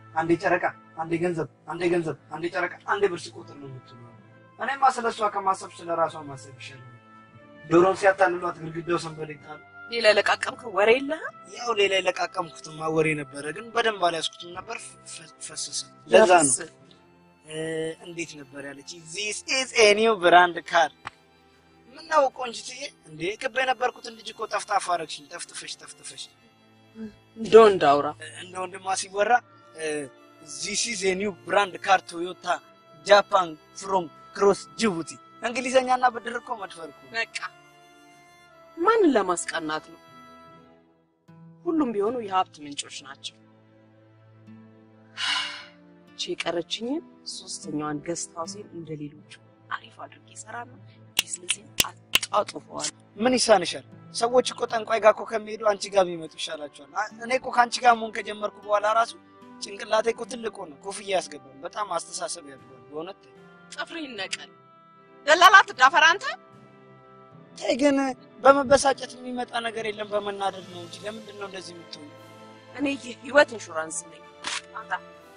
አንዴ ጨረቃ፣ አንዴ ገንዘብ፣ አንዴ ገንዘብ፣ አንዴ ጨረቃ፣ አንዴ ብር ሲቆጥር ነው የምትውለው። እኔማ ስለ እሷ ከማሰብ ስለ ራሷ ማሰብ ይሻላል። ዶሮን ሲያታልሏት ግድግዳው ሰንበሌጣል። ሌላ ለቃቀምከው ወሬ የለህም? ያው ሌላ የለቃቀምኩትማ ወሬ ነበረ፣ ግን በደንብ አልያዝኩትም ነበር፣ ፈ- ፈሰሰ። ለዛ ነው ነፍስ። እ፣ እንዴት ነበር ያለች ዚስ ኢዝ ኤ ኒው ብራንድ ካር። ምነው ቆንጅትዬ፣ እንዴ ክብ የነበርኩትን ልጅ እኮ ጠፍጣፋ አረግሽኝ። ጠፍጥፈሽ ጠፍጥፈሽ እንደው እንዳውራ እንደ ወንድሟ ሲወራ ዚስ ኢዝ ኤ ኒው ብራንድ ካር ቶዮታ ጃፓን ፍሮም ክሮስ ጅቡቲ። እንግሊዘኛና ብድር እኮ መድፈር እኮ በቃ ማንን ለማስቀናት ነው? ሁሉም ቢሆኑ የሀብት ምንጮች ናቸው። እቺ የቀረችኝን ሶስተኛዋን ገስት ሀውሴን እንደ ሌሎቹ አሪፍ አድርጌ እሰራና ቢዝነሴን አጣጥፈዋል። ምን ይሳንሻል? ሰዎች እኮ ጠንቋይ ጋር እኮ ከሚሄዱ አንቺ ጋር ቢመጡ ይሻላቸዋል። አ- እኔ እኮ ከአንቺ ጋር መሆን ከጀመርኩ በኋላ ራሱ ጭንቅላቴ እኮ ትልቅ ሆነ። ኮፍያ ያስገባል። በጣም አስተሳሰብ ያድጓል። በእውነት ጥፍር ይነቀል። ደላላ ትዳፈር አንተ። ተይ ግን በመበሳጨት የሚመጣ ነገር የለም፣ በመናደድ ነው እንጂ። ለምንድን ነው እንደዚህ የምትሆኑ? እኔ የህይወት ኢንሹራንስ ነኝ። አንተ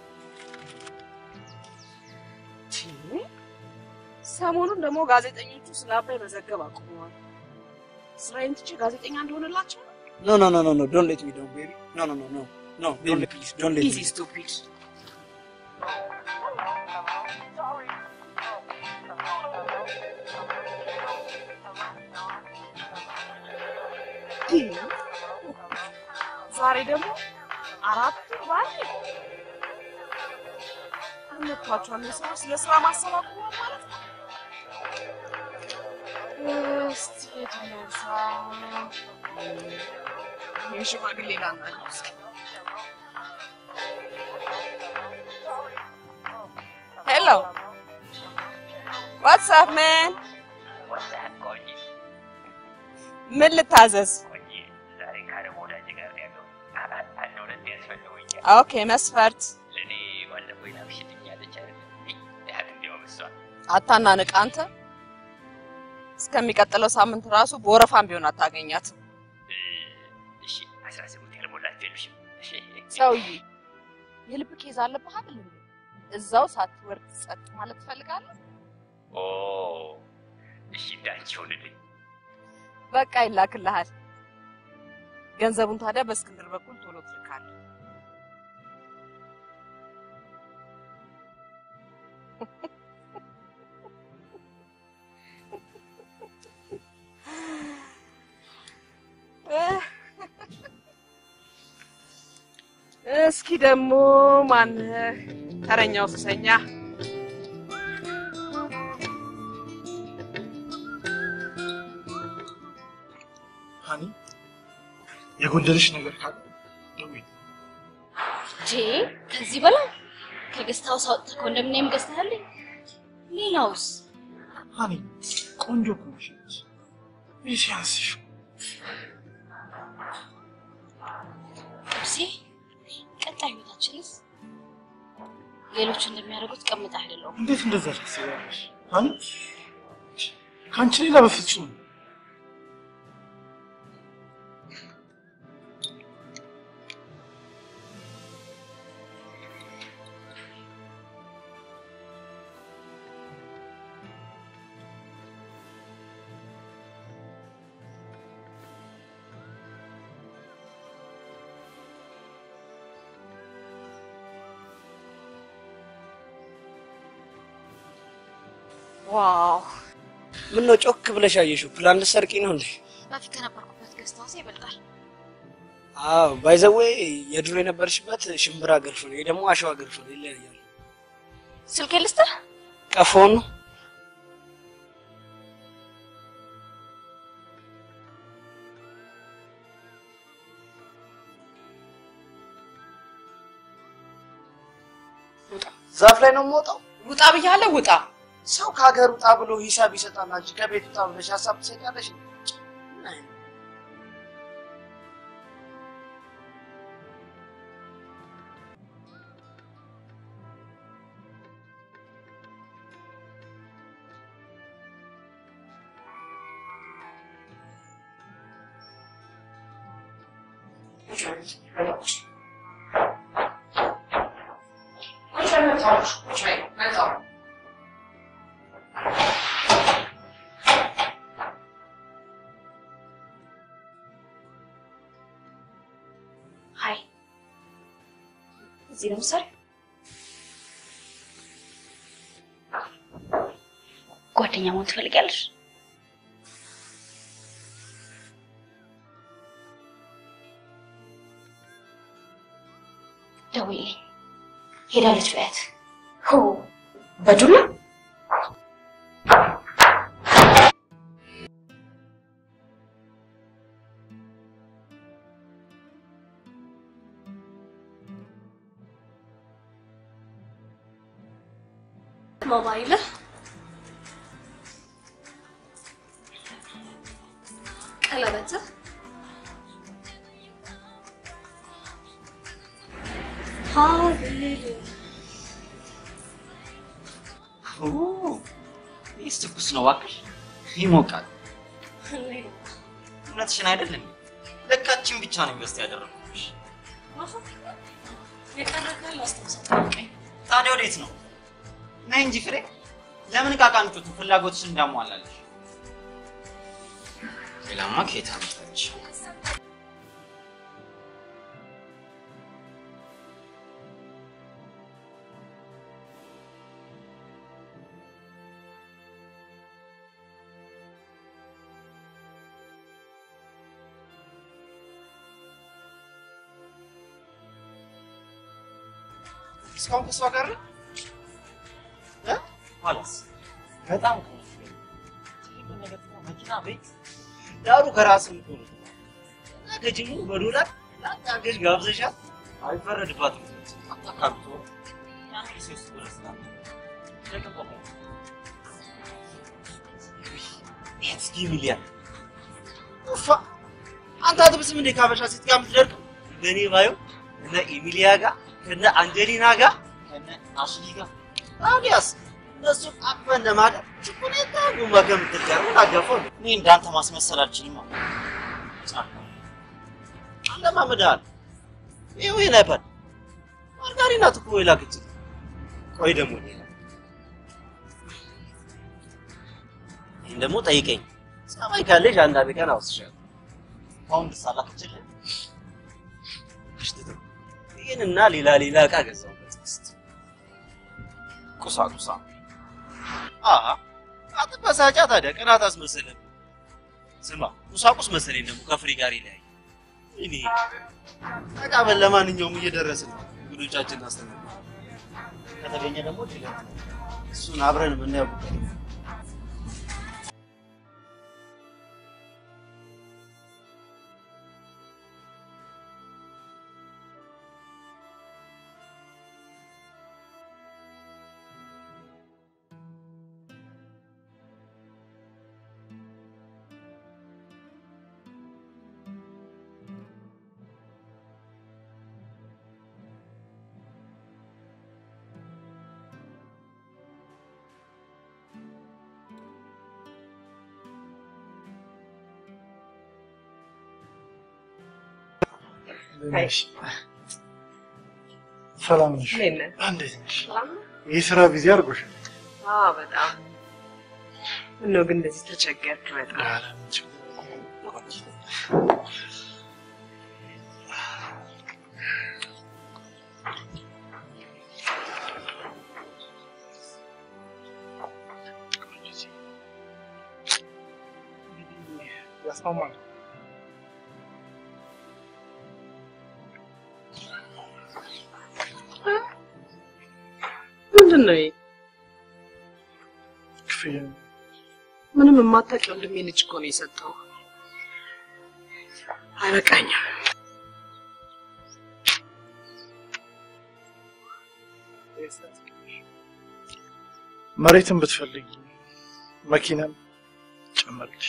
ሰሞኑን ደግሞ ጋዜጠኞቹ ስለ አባይ መዘገብ አቁመዋል። ስራዬን ትቼ ጋዜጠኛ እንደሆነላቸው ነው። ኖ ኖ ኖ ኖ ኖ ዶንት ሌት ሚ ዳውን ቤቢ ኖ ኖ ኖ ኖ ኖ ዶንት ፕሊዝ ዶንት ሌት ኢዚ ሚ ስቱፒድ ዛሬ ደግሞ አራት ባል አለባቸዋል። ስራ ስለ ስራ ማሰብ አቁመዋል ማለት ነው። እስቲ የተነሳ የሽማግሌ ላናለው እስኪ ሄሎ ዋትስ አፕ ማን ምን ልታዘዝ? ዛሬ ከአረብ ወዳጅ ጋር ነው ያለው። አንድ ሁለት ያስፈልጉኛል። ኦኬ መስፈርት ለእኔ ባለፈው ይናፍሽልኛለች አይደል? ያህል እንዲያውም እሷ አታናንቅ አንተ። እስከሚቀጥለው ሳምንት ራሱ በወረፋም ቢሆን አታገኛትም። እሺ አስራ ስምንት ያልሞላችሁ የሉሽም? እሺ ሰውዬ የልብ ኬዝ አለብህ አይደል እንዴ? እዛው ሳትወርድ ጸጥ ማለት ትፈልጋለህ? ኦ እሺ እንዳንቺ ይሁንልኝ። በቃ ይላክልሃል። ገንዘቡን ታዲያ በእስክንድር በኩል ቶሎ ትልካለህ። እስኪ ደግሞ ማነህ ተረኛው ሱሰኛ? ሀኒ የጎደለሽ ነገር ካለ ደውዪ። ጄ ከዚህ በላይ ከገስት ሀውስ አውጥተህ ኮንዶሚኒየም ገዝተህልኝ፣ ሌላውስ ሀኒ ቆንጆ እኮ ነሽ አንቺ። ይህ ሲያንስሽ ጥብሴ፣ ቀጣይ ህይወታችንስ ሌሎች እንደሚያደርጉት ቀምጣ አይደለሁም። እንዴት እንደዛ ታስቢያለሽ? ሀኒ ከአንቺ ሌላ በፍጹም ዋው ምን ነው ጮክ ብለሽ አየሽው? ፕላን ልትሰርቂ ነው እንዴ? በፊት ከነበርኩበት ገስት ሀውስ ይበልጣል። አዎ ባይዘዌ የድሮ የነበርሽበት ሽምብራ ገርፎ ነው፣ ይሄ ደግሞ አሸዋ ገርፎ ነው። ይለያያል። ስልኬ ልስጥህ? ቀፎን ነው ዛፍ ላይ ነው የምወጣው። ውጣ ብያለሁ፣ ውጣ። ሰው ከሀገር ውጣ ብሎ ሂሳብ ይሰጣል። አንቺ ከቤት ውጣ ብለሽ ሀሳብ ትሰጫለሽ። ምን አይነት መጣሁ ቁጭ በይ መጣሁ ሀይ እዚህ ነው ምሳሌ ጓደኛ መሆን ትፈልጊያለሽ? ደውይልኝ። ሄዳለች በያት። ሆ በዱላ ሞባይል ቀለበት ሀብል ይህስ ትኩስ ነው እባክሽ፣ ይሞቃል። እውነትሽን አይደለም? ለካችን ብቻ ነው ኢንቨስት ያደረግኩሽ። የቀረካል አስታውሳለሁ። ታዲያ ወዴት ነው? ነይ እንጂ ፍሬ። ለምን ዕቃ ቃንጩት ፍላጎትሽን እንዳሟላለሽ። ሌላማ ከየት አመጣች? እስካሁን ከሷ ጋር ነው? ኋላስ በጣም እኮ ነው የሚገርመው። ትልቁ ነገር እኮ መኪና፣ ቤት ዳሩ ከራስ የምትሆኑ እና ከጅምሩ በዶላር ለአንዳገዥ ጋብዘሻት አይፈረድባትም። አታካብቶ ያን ሴስ ድረስ እስኪ ሚሊያ ኡፋ አንተ አትብስም እንዴ ካበሻ ሴት ጋር የምትደርቀው? በእኔ ባዩ እነ ኤሚሊያ ጋር ከነ አንጀሊና ጋር ከነ አሽሊ ጋር ታዲያስ እነሱን አቅፈን ለማደር ችኩኔታ ጉማ ከምትል ጋር ምን አጋፋው? እኔ እንዳንተ ማስመሰል አልችልም። ጫካ አለማመድሃል። ይኸው ይሄን አይፓድ ማርጋሪን ናት እኮ የላከችልኝ። ቆይ ደግሞ ሌላ ይህን ደግሞ ጠይቀኝ። ጸባይ ካለሽ አንዳንድ ቀን አውስሻለሁ። አሁን ልሳላክችልህ አሽትተው ይህንና ሌላ ሌላ ዕቃ ገዛሁበት። እስኪ ቁሳቁሳ አሀ አትበሳጫ ታዲያ ቅናት አስመሰለብህ። ስማ ቁሳቁስ መሰለኝ ደግሞ ከፍሬ ጋር ይለያይ። እኔ ተቃበል። ለማንኛውም እየደረስን ነው። እንግዶቻችን እናስተናግድ። ከተገኘ ደግሞ ሌላ እሱን አብረን የምናየው ጉዳይ ነው። ሰላም ነሽ? እንዴት ነህ? እንዴት ነሽ? ሰላም ነው? የስራ ቢዚ አድርጎሻል? አዎ በጣም ምነው ግን እንደዚህ ተቸገርክ በጣም ኧረ ምን ችግር የለም። ያስማማል። ምንድን ነው ይሄ? ክፍያ ምንም የማታውቅ ወንድሜ ልጅ እኮ ነው የሰጠው። አይበቃኝም። መሬትን ብትፈልጊ መኪናም ጨመርልሽ።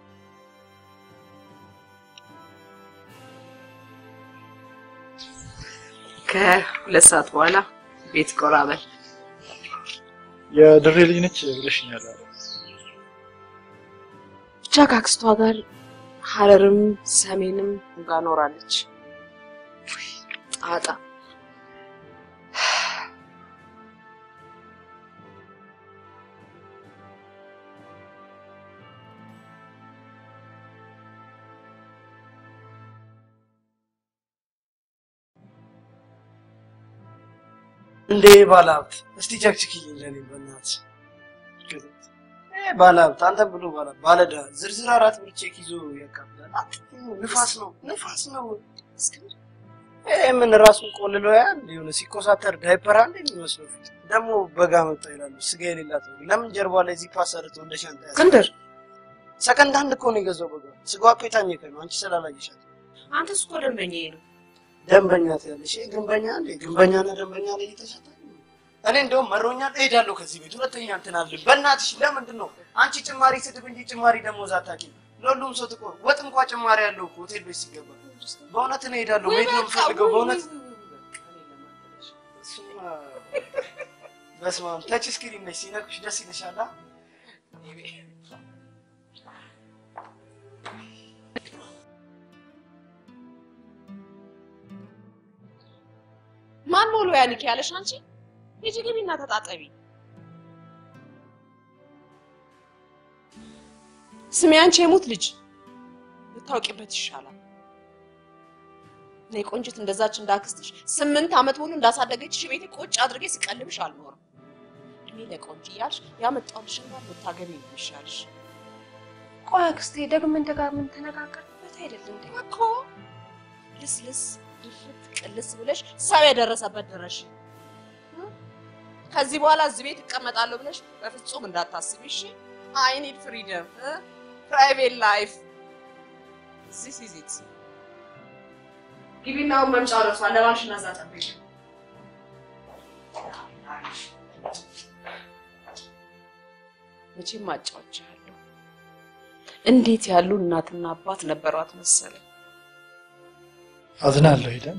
ከሁለት ሰዓት በኋላ ቤት ቆራበል። የድሬ ልጅ ነች ብለሽኛል። አይደል? ብቻ ከአክስቷ ጋር ሀረርም ሰሜንም ጋር ኖራለች። ጣጣ እንዴ ባለሀብት እስቲ ቸክችክልኝ ለኔ በእናትህ እ ባለሀብት አንተ ብሎ ባለ ባለዳ ዝርዝር አራት ብር ቼክ ይዞ ያካፍላል። አትይው፣ ንፋስ ነው ንፋስ ነው። ይሄ ምን ራሱን ቆልሎ ያ የሆነ ሲኮሳተር ዳይፐር አንድ የሚመስለው ፊት ደግሞ በጋ መጣ ይላሉ። ስጋ የሌላት ነው። ለምን ጀርባ ላይ ዚህ ፓሰርቶ እንደ ሻንጣ ያዘ? እስክንድር ሰከንድ አንድ እኮ ነው የገዛው በጋ ስጋ እኮ የታኘከ ነው። አንቺ ስላላየሻት አንተስ እኮ ደንበኛዬ ነው። ደንበኛ ትያለሽ። ይሄ ግንበኛ እንዴ ግንበኛና ደንበኛ ላይ እየተሻታ እኔ እንደውም መሮኛል፣ እሄዳለሁ ከዚህ ቤት። ሁለተኛ እንትን አልልም። በእናትሽ ለምንድን ነው አንቺ ጭማሪ ስድብ እንጂ ጭማሪ ደሞዝ አታውቂም? ለሁሉም ሰው ጥቆ ወጥ እንኳ ጭማሪ ያለው እኮ ሆቴል ቤት ሲገባ። በእውነት እኔ እሄዳለሁ፣ መሄድ ነው የምፈልገው በእውነት እሱማ በስመ አብ ተች ስክሪን ነች፣ ሲነኩሽ ደስ ይልሻል። አ? ማን ሞሎ ያንክ ያለሽ አንቺ? ሂጂ ግቢና ተጣጠቢ። ስሚ አንቺ የሙት ልጅ ብታውቂበት ይሻላል። እኔ ቆንጅት እንደዛች እንዳክስትሽ ስምንት ዓመት ሙሉ እንዳሳደገችሽ ቤቴ ቁጭ አድርጌ ስቀልብሽ አልኖርም። እድሜ ለቆንጅ እያልሽ ያመጣሁልሽን ባል ብታገቢ ነው የሚሻልሽ ቆይ አክስቴ ደግመን ደጋግመን ተነጋገርንበት አይደል እንዴ? እኮ። ልስልስ ድፍት ቅልስ ብለሽ ሰው የደረሰበት ድረሽ። ከዚህ በኋላ እዚህ ቤት እቀመጣለሁ ብለሽ በፍጹም እንዳታስቢ እሺ። አይ ኒድ ፍሪደም ፕራይቬት ላይፍ ዚስ ኢዝ ኢት። ግቢና አሁን መምጫው ደርሷል። ለባልሽና እዛ ጠብቂ። መቼም አጫውቻለሁ። እንዴት ያሉ እናትና አባት ነበሯት መሰለኝ። አዝናለሁ ሄደን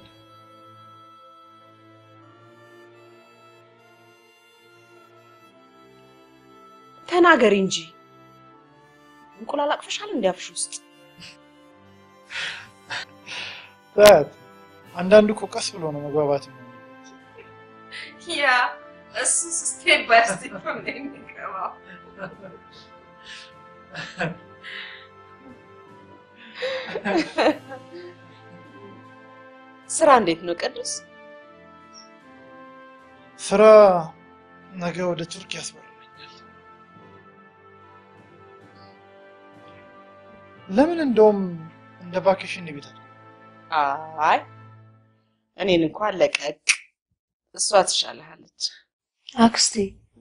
ተናገሪ እንጂ እንቁላል አቅፈሻል እንዲያፍሽ ውስጥ ታት አንዳንዱ እኮ ቀስ ብሎ ነው መግባባት ነው። ያ እሱ ስቴፕ ባይ ስቴፕ ነው የሚገባው። ስራ እንዴት ነው ቅዱስ? ስራ ነገ ወደ ቱርክ ያስበረኛል። ለምን እንደውም እንደ ቫኬሽን ቤት አለ አይ እኔን እንኳን ለቀቅ፣ እሷ ትሻልሃለች። አክስቴ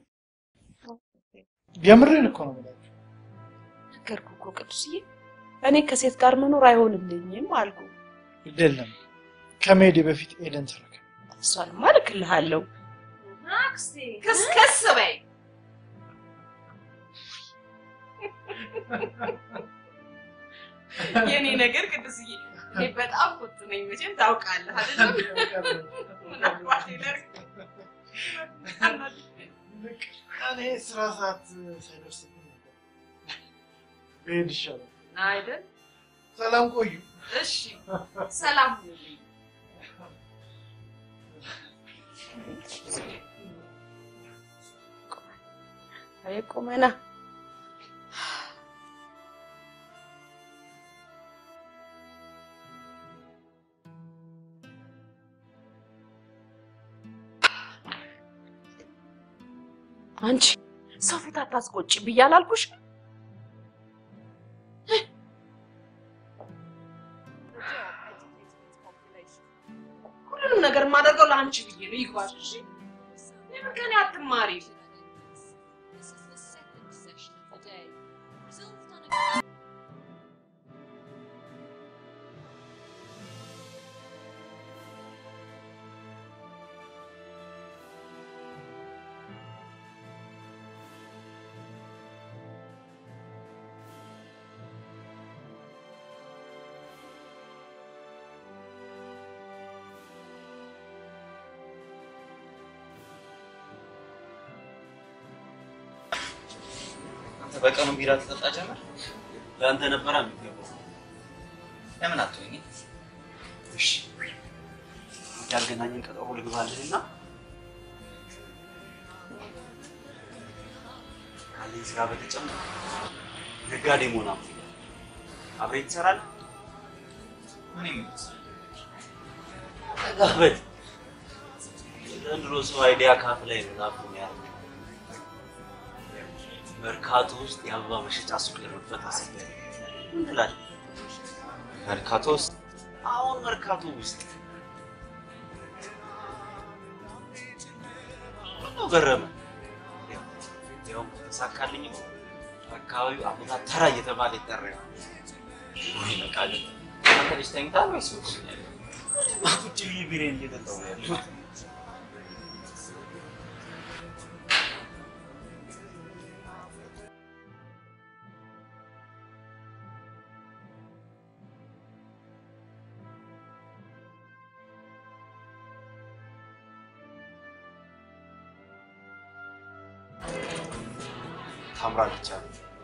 የምሬን እኮ ነው የምላችሁ። ነገርኩህ እኮ ቅዱስዬ፣ እኔ ከሴት ጋር መኖር አይሆንልኝም አልኩ። ግድ የለም ከመሄዴ በፊት ኤደን ተረከ እሷንማ እልክልሃለሁ። አክስቴ ክስክስ በይ። የኔ ነገር ቅዱስዬ፣ እኔ በጣም ቁጡ ነኝ መቼም ታውቃለህ አይደለም? ምናልባት ይደርግ እኔ ስራ ሰዓት ሳይደርስብኝ ነበር ብሄድ ይሻላል። አይደል? ሰላም ቆዩ። እሺ፣ ሰላም ሁኑልኝ። አይ ቁመና አንቺ ሰው ፊት አታስቆጭ ብዬ አላልኩሽ? ሁሉንም ነገር የማደርገው ለአንቺ ብዬ ነው። ይግባሽ። እሺ ለምን ከእኔ አትማሪ? አንተ በቀኑ ቢራ ትጠጣ ጀመር። ለአንተ ነበራ የሚገባው። ለምን አትሆኝ? እሺ ያልገናኘን ቀጠሮ ልግባልህና ካለኝ ስራ በተጨማሪ ነጋዴ መሆን አምሮኛል። አብረኝ ትሰራለህ? ምን ይመስል ተጋበዝ። ዘንድሮ ሰው አይዲያ ካፍ ላይ ነው ዛፍ የሚያደርገው። መርካቶ ውስጥ የአበባ መሸጫ ሱቅ ለመክፈት አስቤያለሁ። ምን ትላለህ? መርካቶ ውስጥ አሁን መርካቶ ውስጥ ምነው ገረመ? ያው ከተሳካልኝ አካባቢው አበባ ተራ እየተባለ ይጠራል። ወይ በቃ ግን አንተ ልጅ ተኝታል ወይስ ውጭ ነው ያለው? ቁጭ ብዬ ቢሬን እየጠጣሁ ነው ያለሁት። ታምራለች አሉ።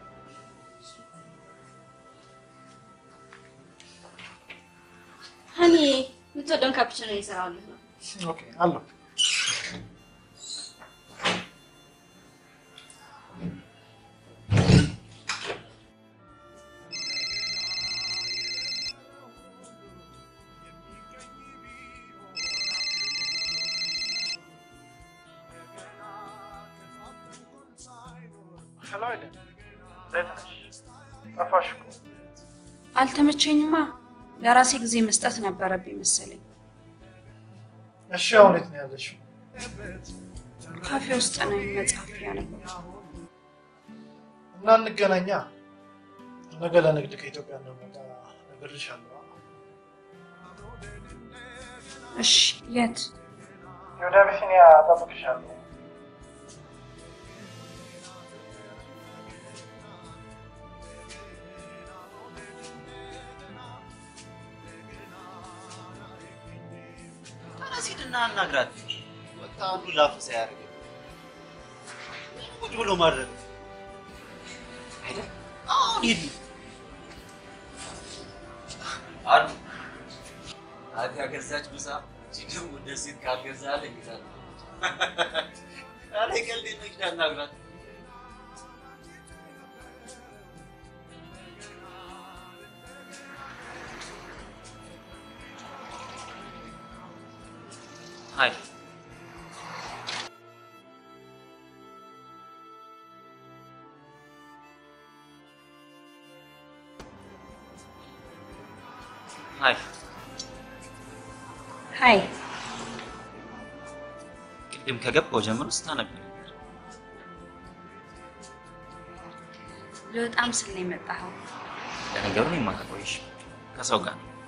ሀኒ የምትወደውን ካፕቹኖ እየሰራሁልህ ነው። ኦኬ አለው ሄሎ አይደል? እንዴት ነሽ? ጠፋሽ እኮ። አልተመቸኝማ። ለራሴ ጊዜ መስጠት ነበረብኝ መሰለኝ። እሺ አሁን የት ነው ያለሽው? ካፌ ውስጥ ነኝ መጽሐፍ እያነበብኩ። እና እንገናኛ። ነገ ለንግድ ከኢትዮጵያ እንደመጣ እነግርሻለሁ። እሺ፣ የት? ወደ አቢሲኒያ እጠብቅሻለሁ። ተነስ ሂድና አናግራት። በቃ አንዱ ላፍ ሳያደርግ ቁጭ ብሎ ማድረግ አይደል? አሁን ሂድ አሉ አት ያገዛች ምሳ ችግም ወደ ሴት ካልገዛ አለ ይዛል አለ ቀልድ ነው። ሂድ አናግራት። ሀይ ሀይ ሀይ፣ ቅድም ከገባው ጀምሮ ስታነብ ነበር። ልወጣም ስል ነው የመጣኸው። ለነገሩ እኔማ ከቆይሽ ከሰው ጋር ነው።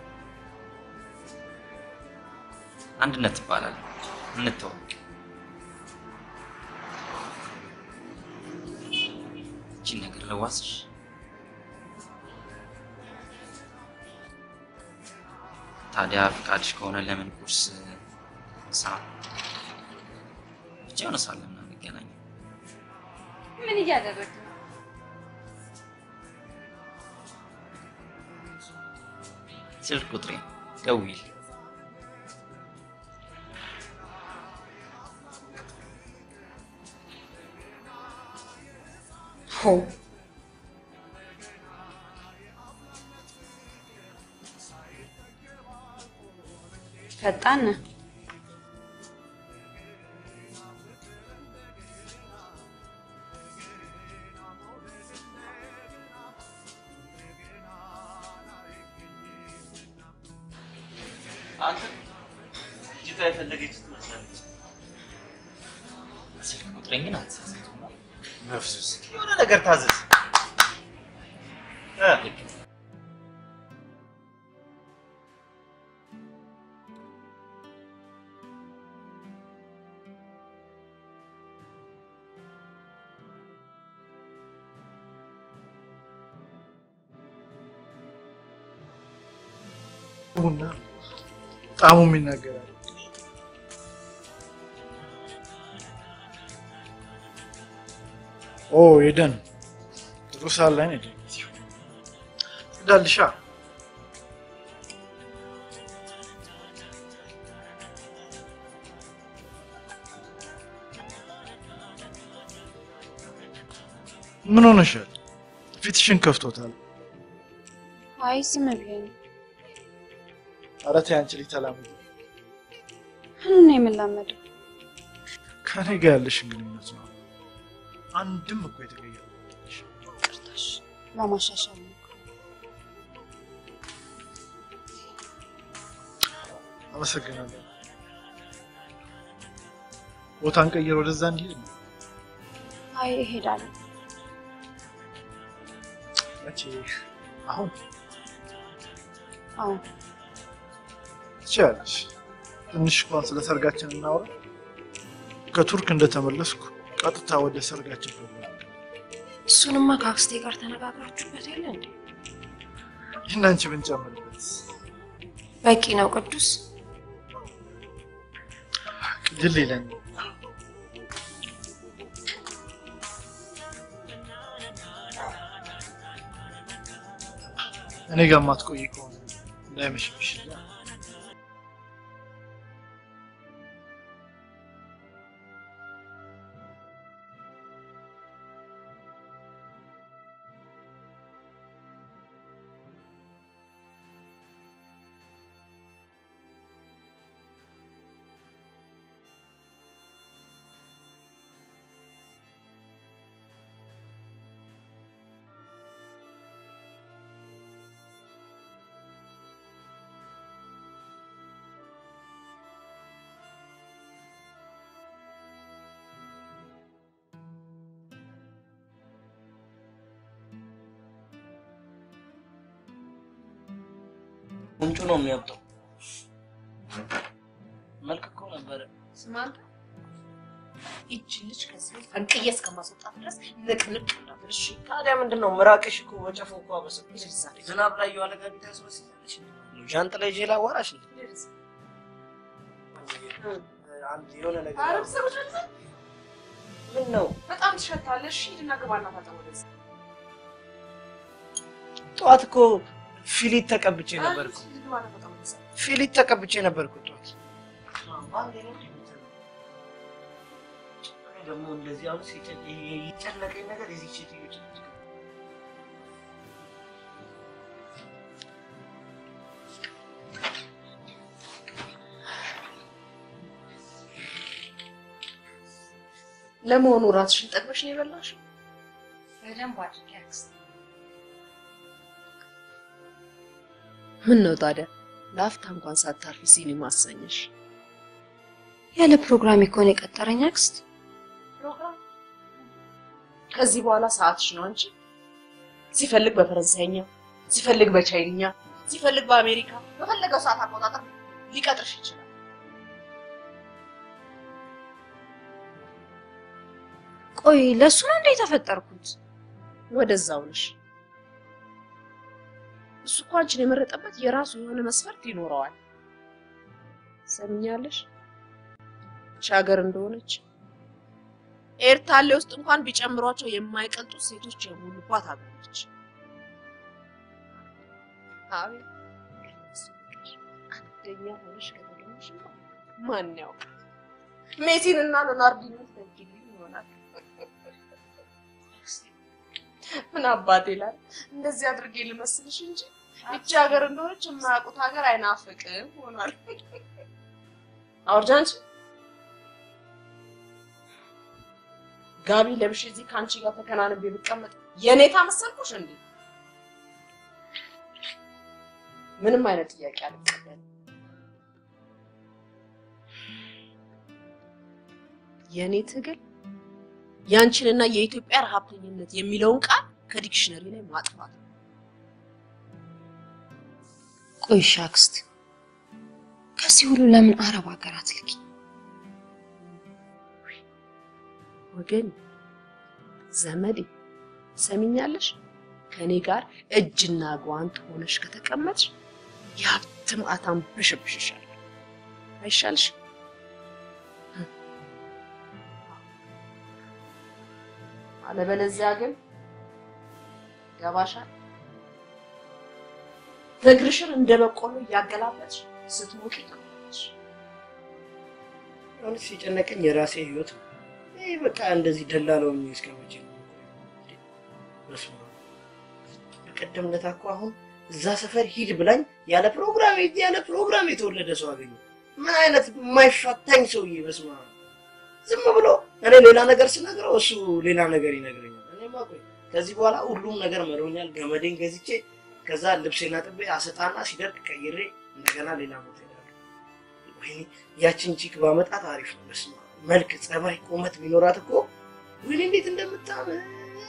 አንድነት ትባላል። እንተዋወቅ። እቺን ነገር ለዋስሽ ታዲያ ፍቃድሽ ከሆነ ለምን ቁርስ ምሳ ብቻ የሆነ ሰዓት ለምን አንገናኝም? ምን እያደረግ ነው? ስልክ ቁጥሬ ደውይል። ሆ ፈጣን ነህ። አንተ ልጅቷ የፈለገች ትመስላለች። ስልክ ቁጥሬን ግን አትሳሳቱም። መፍዙስ የሆነ ነገር ታዘዝ። እ ቡና ጣሙም ይናገራል። ኦ የደን ጥሩ ሰዓት ላይ ነው የደረሰው። ትዳልሻ ምን ሆነሻል? ፊትሽን ከፍቶታል። አይ ዝም ብዬ ነው። ኧረ ተይ አንቺ ልጅ ተላመጂ። ምኑን ነው የምላመደው? ከኔ ጋር ያለሽን ግንኙነት ነው። አንድም እኮ የተቀየረ ቅርታሽ ለማሻሻል ነው። አመሰግናለሁ። ቦታን ቀይር፣ ወደዛ እንሂድ ነው። አይ እሄዳለሁ። መቼ? አሁን አሁን ትችያለሽ። ትንሽ እንኳን ስለ ሰርጋችን እናውራ። ከቱርክ እንደተመለስኩ ቀጥታ ወደ ሰርጋችን ፕሮግራም እሱንማ ከአክስቴ ጋር ተነጋግራችሁበት የለ እንዴ? ይህን አንቺ ብንጨምርበት በቂ ነው ቅዱስ። ድል ይለን። እኔ ጋር ማትቆይ ከሆነ እንዳይመሽብሽ። ምንጩ ነው የሚያብጠው። መልክ እኮ ነበረ። ስማ አንተ ይህችን ልጅ ከዚህ ቤት ፈንቅዬ እስከማስወጣት ድረስ ንቅንቅ እንዳትል እሺ? ታዲያ ምንድን ነው ምራቅሽ እኮ በጨፎ እኮ አበሰብሽ። ዝናብ ላይ የዋለ ጋቢ ታስመስላለች። ዣንጥላ ይዤ ላዋራሽ እንዴ? አንድ የሆነ ነገር ኧረ ብትሰሩት ምን ነው በጣም ትሸታለህ። እሺ ሂድና ግባና ታጠብ ወደዛ። ጠዋት እኮ ፊሊት ተቀብቼ ነበር እኮ ሂድ ግባና ታጠብ ወደዛ። ፊሊት ተቀብቼ ነበር እኮ ጠዋት። ደግሞ እንደዚህ አሁን ሲጨ- የጨነቀኝ ነገር የዚህ ሴትዮ ጭቅጭቅ ነው። ለመሆኑ ራስሽን ጠግበሽ ነው የበላሽው? በደንብ አድርጌ አክስቴ። ምን ነው ታዲያ ለአፍታ እንኳን ሳታርፊ ሲኒማ አሰኘሽ? ያለ ፕሮግራም እኮ ነው የቀጠረኝ አክስት። ፕሮግራም ከዚህ በኋላ ሰዓትሽ ነው አንቺ። ሲፈልግ በፈረንሳይኛ፣ ሲፈልግ በቻይንኛ፣ ሲፈልግ በአሜሪካ በፈለገው ሰዓት አቆጣጠር ሊቀጥርሽ ይችላል። ቆይ ለእሱ ነው እንደ የተፈጠርኩት? ወደዛው ነሽ። እሱ እኮ አንቺን የመረጠበት የራሱ የሆነ መስፈርት ይኖረዋል። ሰምኛለሽ? ይህች ሀገር እንደሆነች ኤርታሌ ውስጥ እንኳን ቢጨምሯቸው የማይቀልጡ ሴቶች የሞሉባት ሀገር ነች። አቤት አንደኛ ሆነሽ ከተገኘሽ ማን ያውቃል? ሜሲን እና ሎናርዲኖን ትተኪልኝ ይሆናል። ምን አባቴ ይላል። እንደዚህ አድርጌ ልመስልሽ እንጂ ይቺ ሀገር እንደሆነች የማያውቁት ሀገር አይናፍቅም ሆኗል። አውርጃ አንቺ ጋቢ ለብሼ እዚህ ከአንቺ ጋር ተከናንቤ ብቀመጥ የኔታ መሰልኩሽ እንዴ? ምንም አይነት ጥያቄ አልቀበልም። የኔ ትግል ያንቺንና የኢትዮጵያ ረሀብተኝነት የሚለውን ቃል ከዲክሽነሪ ላይ ማጥፋት ነው። ቆይ እሺ አክስት፣ ከዚህ ሁሉ ለምን አረብ ሀገር አትልኪ? ወገን ዘመዴ ሰሚኛለሽ? ከኔ ጋር እጅና ጓንት ሆነሽ ከተቀመጥሽ የሀብት ማዕታም ብሽብሽሻል። አይሻልሽ? አለበለዚያ ግን ገባሻል። እግርሽን እንደ በቆሎ እያገላበጥሽ ስትሞቂ ትኖሪያለሽ። አሁን ሲጨነቀኝ የራሴ ህይወት ነው። ይህ በቃ እንደዚህ ደላለው እስከ መቼ ነው? በስመ አብ። በቀደም ዕለት እኮ አሁን እዛ ሰፈር ሂድ ብላኝ ያለ ፕሮግራም ያለ ፕሮግራም የተወለደ ሰው አገኘሁ። ምን አይነት የማይፋታኝ ሰውዬ! በስመ አብ። ዝም ብሎ እኔ ሌላ ነገር ስነግረው እሱ ሌላ ነገር ይነግረኛል። እኔማ ቆይ ከዚህ በኋላ ሁሉም ነገር መሮኛል። ገመዴን ገዝቼ ከዛ ልብሴን አጥቤ አሰጣና ሲደርቅ ቀይሬ እንደገና ሌላ ቦታ ሄዳለሁ። ወይኔ ያችን ቺክ ባመጣት አሪፍ ነው። በስመ አብ መልክ፣ ጸባይ፣ ቁመት ቢኖራት እኮ ወይኔ እንዴት እንደምታምር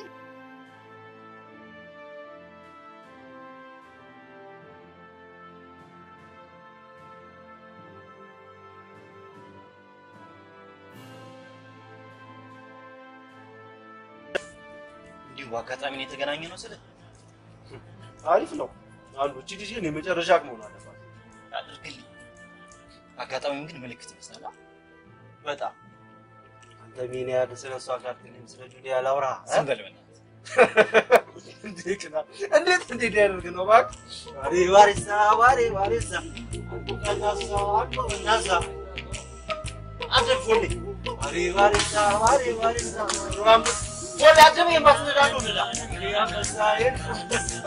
እንዲሁ በአጋጣሚ ነው የተገናኘ ነው ስለ አሪፍ ነው አሉ። እቺ ልጅ ግን የመጨረሻ መሆን አለባት። አድርግልኝ። አጋጣሚውን ግን ምልክት ይመስላል። በጣም አንተ ምን ያህል ስለ እሷ ካልክልኝ ስለ ጁሊያ ላውራ እ? ዝም በል በእናትህ። እንዴት ና እንዴት እንዴት ያደርግ ነው እባክህ። ዋሬ ዋሬሳ ዋሬ ዋሬሳ አንዱ ቀናሳ አንዱ እናሳ አደርፎልኝ ዋሬ ዋሬሳ ዋሬ ዋሬሳ ሩዋም ወላ ደም የማትነዳሉ ንዳ እንግዲህ አንበሳ አንበሳ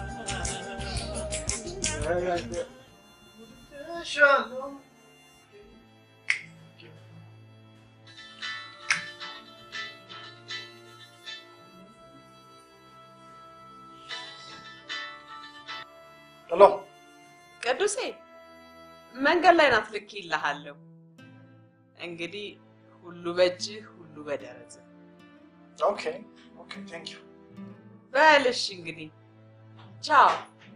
ሄሎ ቅዱሴ መንገድ ላይ ናት፣ ልክ ይልሃለሁ። እንግዲህ ሁሉ በእጅህ ሁሉ በደረትህ ኦኬ ኦኬ ቴንክ ዩ በልሽ። እንግዲህ ቻው።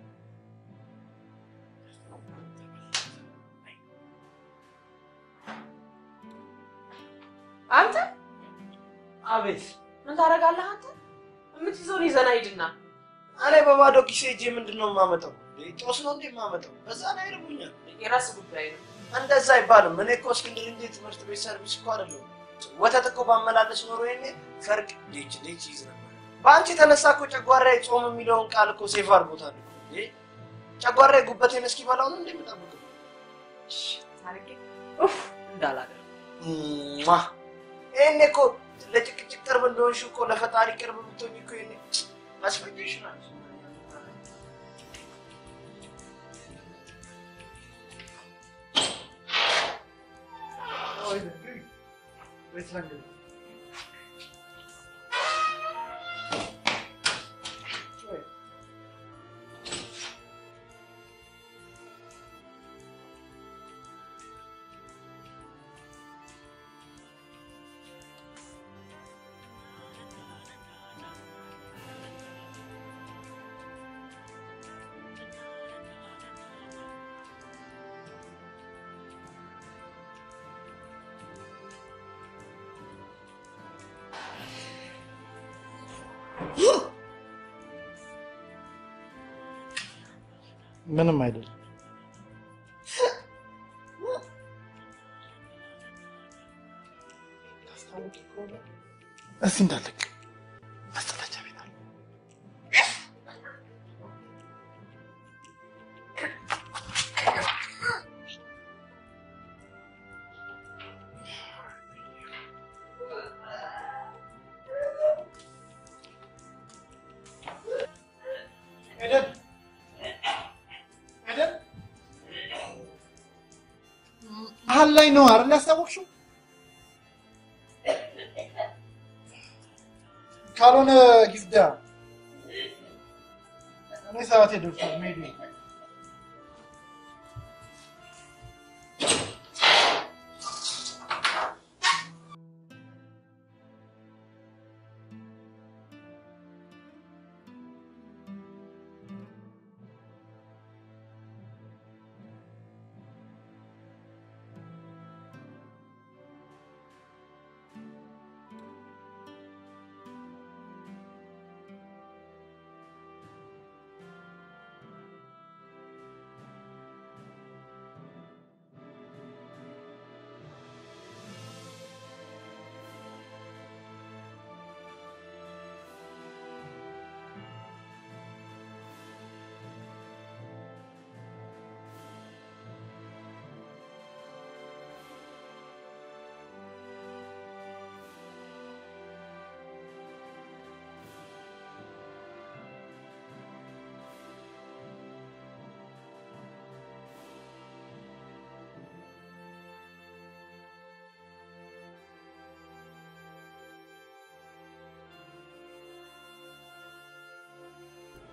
አንተ አቤት ምን ታደርጋለህ? አንተ የምትይዘውን ይዘና ሂድና እኔ በባዶ ኪሴ ሄጄ ምንድን ነው የማመጣው? ጦስ ነው እንዴ የማመጣው? በዛ ላይ ይርቡኛል። የራስ ጉዳይ ነው። እንደዛ አይባልም። እኔ እኮ እስክንድር እንጂ ትምህርት ቤት ሰርቪስ እኮ አይደለሁም። ወተት እኮ ባመላለስ ኖሮ ይሄኔ ፈርቅ ዴች ዴች ይዝ ነበር። በአንቺ የተነሳ እኮ ጨጓራዬ ጾም የሚለውን ቃል እኮ ሴፍ አድርጎታል። እኮ። እንዴ ጨጓራዬ ጉበቴን እስኪበላው ነው እንዴ የምጠብቀው? እሺ፣ ታርጌ ኡፍ እንዳላደርግ ሟ! ይሄኔ እኮ ለጭቅጭቅ ቅርብ እንደሆንሽ እኮ ለፈጣሪ ቅርብ ብትሆኝ እኮ ይሄኔ አስፈጅሽን አለ ምንም አይደለም። እዚህ እንዳለቅ መጸዳጃ ቤት አለ። ኤደን ኤደን መሀል ላይ ነው አይደል ያስታወቅሽው? ካልሆነ ጊፍዳ እኔ ሰዓቴ ደርሷል መሄድ ነው።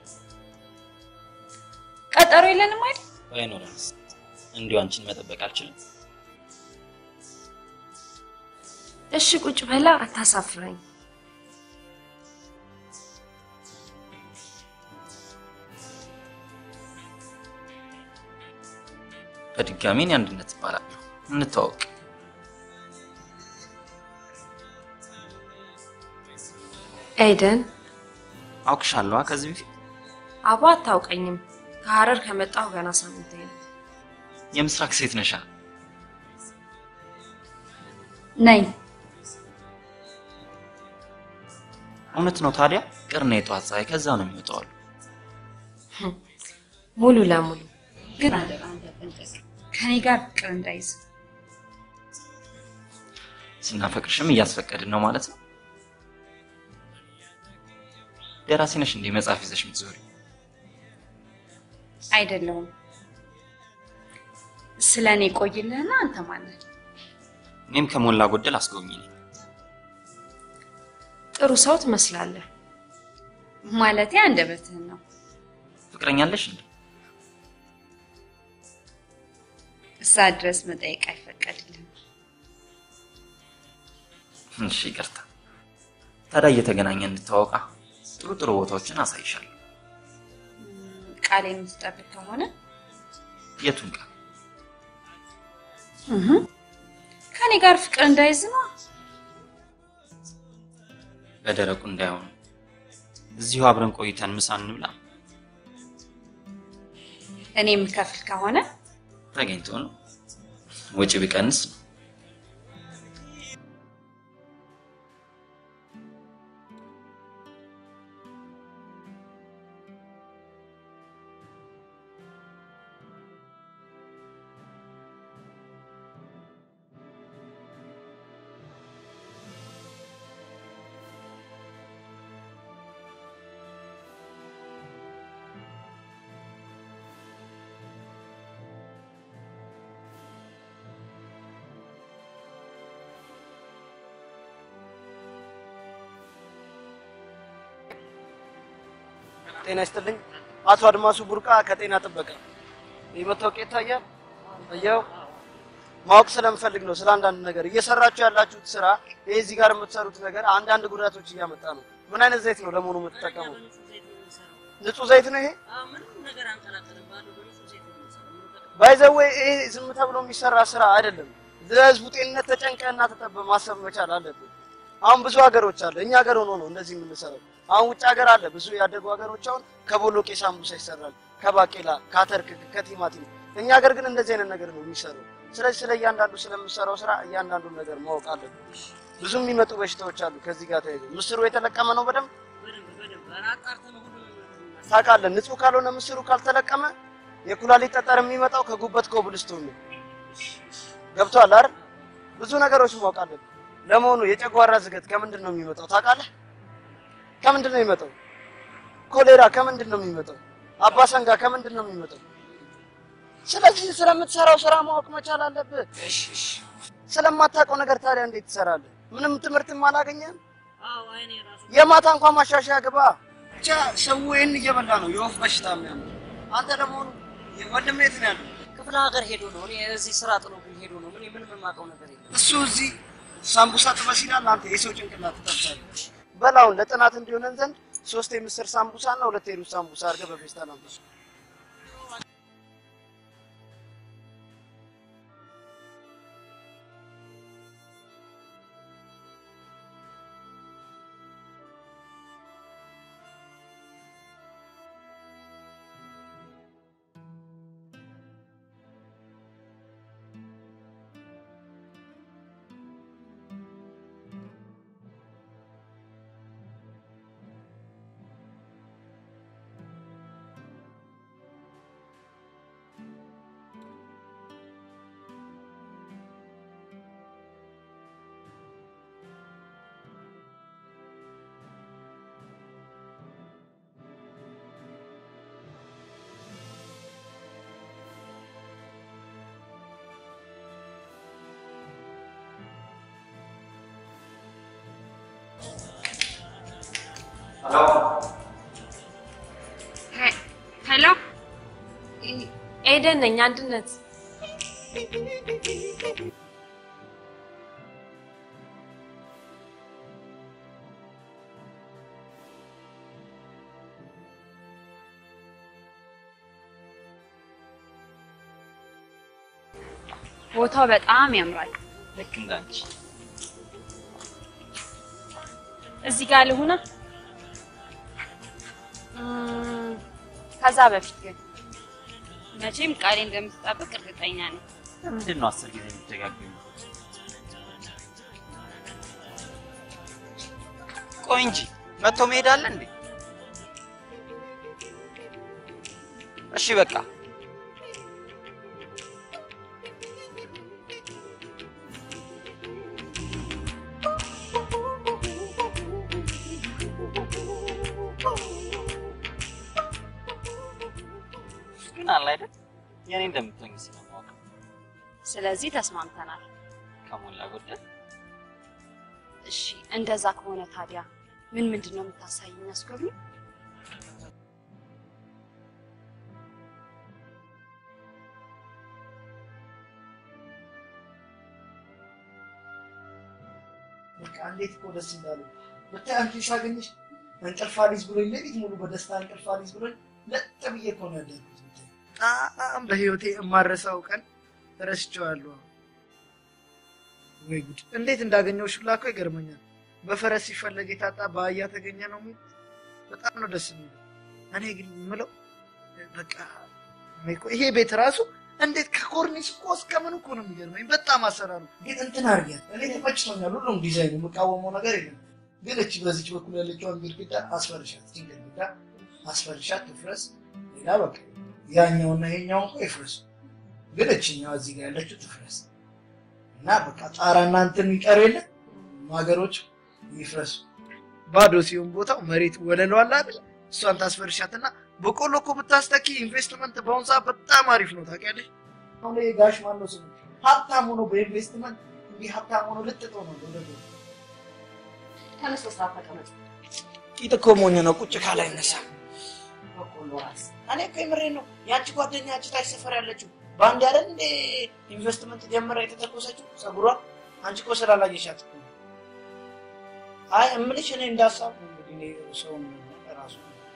ቀጠሮ የለንም አይደል? ባይኖረንስ እንዲሁ አንቺን መጠበቅ አልችልም። እሺ ቁጭ በላ፣ አታሳፍረኝ። በድጋሚ እኔ አንድነት እባላለሁ። እንተዋወቅ። ኤደን አውቅሻለሁ ከዚህ በፊት አባ አታውቀኝም። ከሀረር ከመጣሁ ገና ሳምንቴ ነው። የምስራቅ ሴት ነሻ? ነኝ። እውነት ነው ታዲያ? ቅርና የጠዋት ፀሐይ ከዛ ነው የሚወጣው አሉ። ሙሉ ለሙሉ ግን አደራ እንዳትጠንቀቅ፣ ከኔ ጋር ፍቅር እንዳይዝ። ስናፈቅርሽም እያስፈቀድን ነው ማለት ነው። ደራሲ ነሽ እንዴ መጽሐፍ ይዘሽ የምትዞሪ? አይደለሁም። ስለ እኔ ቆይልህና አንተ ማለት እኔም ከሞላ ጎደል አስጎብኝ ነኝ። ጥሩ ሰው ትመስላለህ። ማለቴ አንደበትህን ነው። ፍቅረኛለሽ እንዴ? እዛ ድረስ መጠየቅ አይፈቀድልህም። እሺ ይቅርታ። ታዲያ እየተገናኘን እንተዋወቃ። ጥሩ ጥሩ ቦታዎችን አሳይሻለሁ። ቃል የምትጠብቅ ከሆነ የቱን ቃል? እህ፣ ከኔ ጋር ፍቅር እንዳይዝ ነው። በደረቁ እንዳይሆኑ እዚሁ አብረን ቆይተን ምሳ እንብላ። እኔ የምከፍል ከሆነ ተገኝቶ ነው ወጪ ቢቀንስ ነው። ጤና ይስጥልኝ። አቶ አድማሱ ቡርቃ ከጤና ጥበቃ። ይህ መታወቂያ ይታያል? እያው ማወቅ ስለምፈልግ ነው ስለ አንዳንድ ነገር እየሰራችሁ ያላችሁት ስራ፣ ይሄ እዚህ ጋር የምትሰሩት ነገር አንዳንድ ጉዳቶች እያመጣ ነው። ምን አይነት ዘይት ነው ለመሆኑ የምትጠቀመው? ንጹህ ዘይት ነው ይሄ? ባይዘዌ ይሄ ዝም ተብሎ የሚሰራ ስራ አይደለም። ለህዝቡ ጤንነት ተጨንቀህና ተጠበ ማሰብ መቻል አለብን። አሁን ብዙ ሀገሮች አለ እኛ ሀገር ሆኖ ነው እንደዚህ የምንሰራው። አሁን ውጭ ሀገር አለ ብዙ ያደጉ ሀገሮች አሁን ከቦሎቄ ሳምቡሳ ይሰራል፣ ከባቄላ፣ ከአተርክክ፣ ከቲማቲም። እኛ ሀገር ግን እንደዚህ አይነት ነገር ነው የሚሰራው። ስለዚህ ስለ እያንዳንዱ ስለምሰራው ስራ እያንዳንዱን ነገር ማወቅ አለብን። ብዙ የሚመጡ በሽታዎች አሉ ከዚህ ጋር ተያይዞ። ምስሩ የተለቀመ ነው በደንብ ታውቃለህ። ንጹህ ካልሆነ ምስሩ ካልተለቀመ የኩላሊት ጠጠር የሚመጣው ከጉበት ኮብልስቶን ነው። ገብቶሃል አይደል? ብዙ ነገሮች ማወቅ አለብን። ለመሆኑ የጨጓራ ዝገት ከምንድን ነው የሚመጣው ታውቃለህ? ከምንድን ነው የሚመጣው? ኮሌራ ከምንድን ነው የሚመጣው? አባሰንጋ ከምንድን ነው የሚመጣው? ስለዚህ ስለምትሰራው ስራ ማወቅ መቻል አለብህ። ስለማታውቀው ነገር ታዲያ እንዴት ትሰራለህ? ምንም ትምህርትም አላገኘህም? የማታ እንኳን ማሻሻያ ግባ። ብቻ ሰው ይህን እየበላ ነው የወፍ በሽታ የሚያምር። አንተ ለመሆኑ ወንድም የት ነው ያለው? ክፍለ ሀገር ሄዶ ነው። እኔ እዚህ ስራ ጥሎብኝ ሄዶ ነው። እኔ ምንም የማውቀው ነገር የለም። እሱ እዚህ ሳምቡሳ ጥበስ ይላል፣ አንተ የሰው ጭንቅላት ትጠብሳለህ። በላውን ለጥናት እንዲሆነን ዘንድ ሶስት የምስር ሳምቡሳ እና ሁለት የሩዝ ሳምቡሳ አድርገህ በፌስታል አምጣ። ኤደን ነኝ አንድነት። ቦታው በጣም ያምራል። ልክ እንዳንቺ እዚህ ጋር ልሁና። እም፣ ከዛ በፊት ግን መቼም ቃሌ እንደምትጠብቅ እርግጠኛ ነኝ። ለምንድን ነው አስር ጊዜ የምትደጋግሚ? ቆይ እንጂ መጥቶ መሄድ አለ እንዴ? እሺ በቃ ግን አለ አይደል የኔ እንደምትሆኝ ስለማወቅ ስለዚህ ተስማምተናል። ከሞላ ጎደል እሺ እንደዛ ከሆነ ታዲያ ምን ምንድን ነው የምታሳይኝ? አስጎብኝ። በቃ እንዴት እኮ ደስ እንዳለ ብታይ አንቺን ሳገኝሽ እንቅልፍ አልይዝ ብሎኝ ሌሊት ሙሉ በደስታ እንቅልፍ አልይዝ ብሎኝ ለጥ ብዬ እኮ ነው ያደርኩት። ብታይ በጣም በህይወቴ የማረሳው ቀን ረስቼዋለሁ። ወይ ጉድ! እንዴት እንዳገኘሁሽ ሁላ እኮ ይገርመኛል። በፈረስ ሲፈለግ የታጣ በአህያ ተገኘ ነው የሚሉት። በጣም ነው ደስ የሚለው። እኔ ግን የምለው በቃ እኔ እኮ ይሄ ቤት ራሱ እንዴት ከኮርኒስ እኮ እስከ ምን እኮ ነው የሚገርመኝ። በጣም አሰራሩ ግን እንትን አድርጊያት። እኔ ተመችቶኛል። ሁሉም ዲዛይን የምቃወመው ነገር የለም። ግን እቺ በዚች በኩል ያለችዋን ግድግዳ አስፈርሻት፣ እቺን ግድግዳ አስፈርሻት ትፍረስ። ሌላ በቃ ያኛውና ይሄኛው እኮ ይፍረሱ። ግን እችኛዋ እዚህ ጋር ያለችው ትፍረስ እና በቃ ጣራና እንትን ይቀር የለ ማገሮች ይፍረሱ። ባዶ ሲሆን ቦታው መሬት ወለሉ አለ አይደል? እሷን ታስፈርሻትና በቆሎ እኮ ብታስተኪ ኢንቨስትመንት በአሁኑ ሰዓት በጣም አሪፍ ነው ታውቂያለሽ። አሁን ይሄ ጋሽ ማነው ስሙ ሀብታም ሆኖ በኢንቨስትመንት እንዲህ ሀብታም ሆኖ ልጥጦ ነው ወደ ተነስ፣ በስርዓት ተቀመጥ። ቂጥ እኮ ሞኝ ነው ቁጭ ካላ አይነሳ። በቆሎ ራስ እኔ እኮ የምሬን ነው። ያቺ ጓደኛ ያቺ ታች ሰፈር ያለችው በአንድ አይደል እንደ ኢንቨስትመንት ጀምራ የተተኮሰችው ጸጉሯን አንቺ እኮ ስላላየሻት እኮ ነው። አይ እምልሽ እኔ እንዳሳብ እንግዲህ እኔ ሰውም ራሱ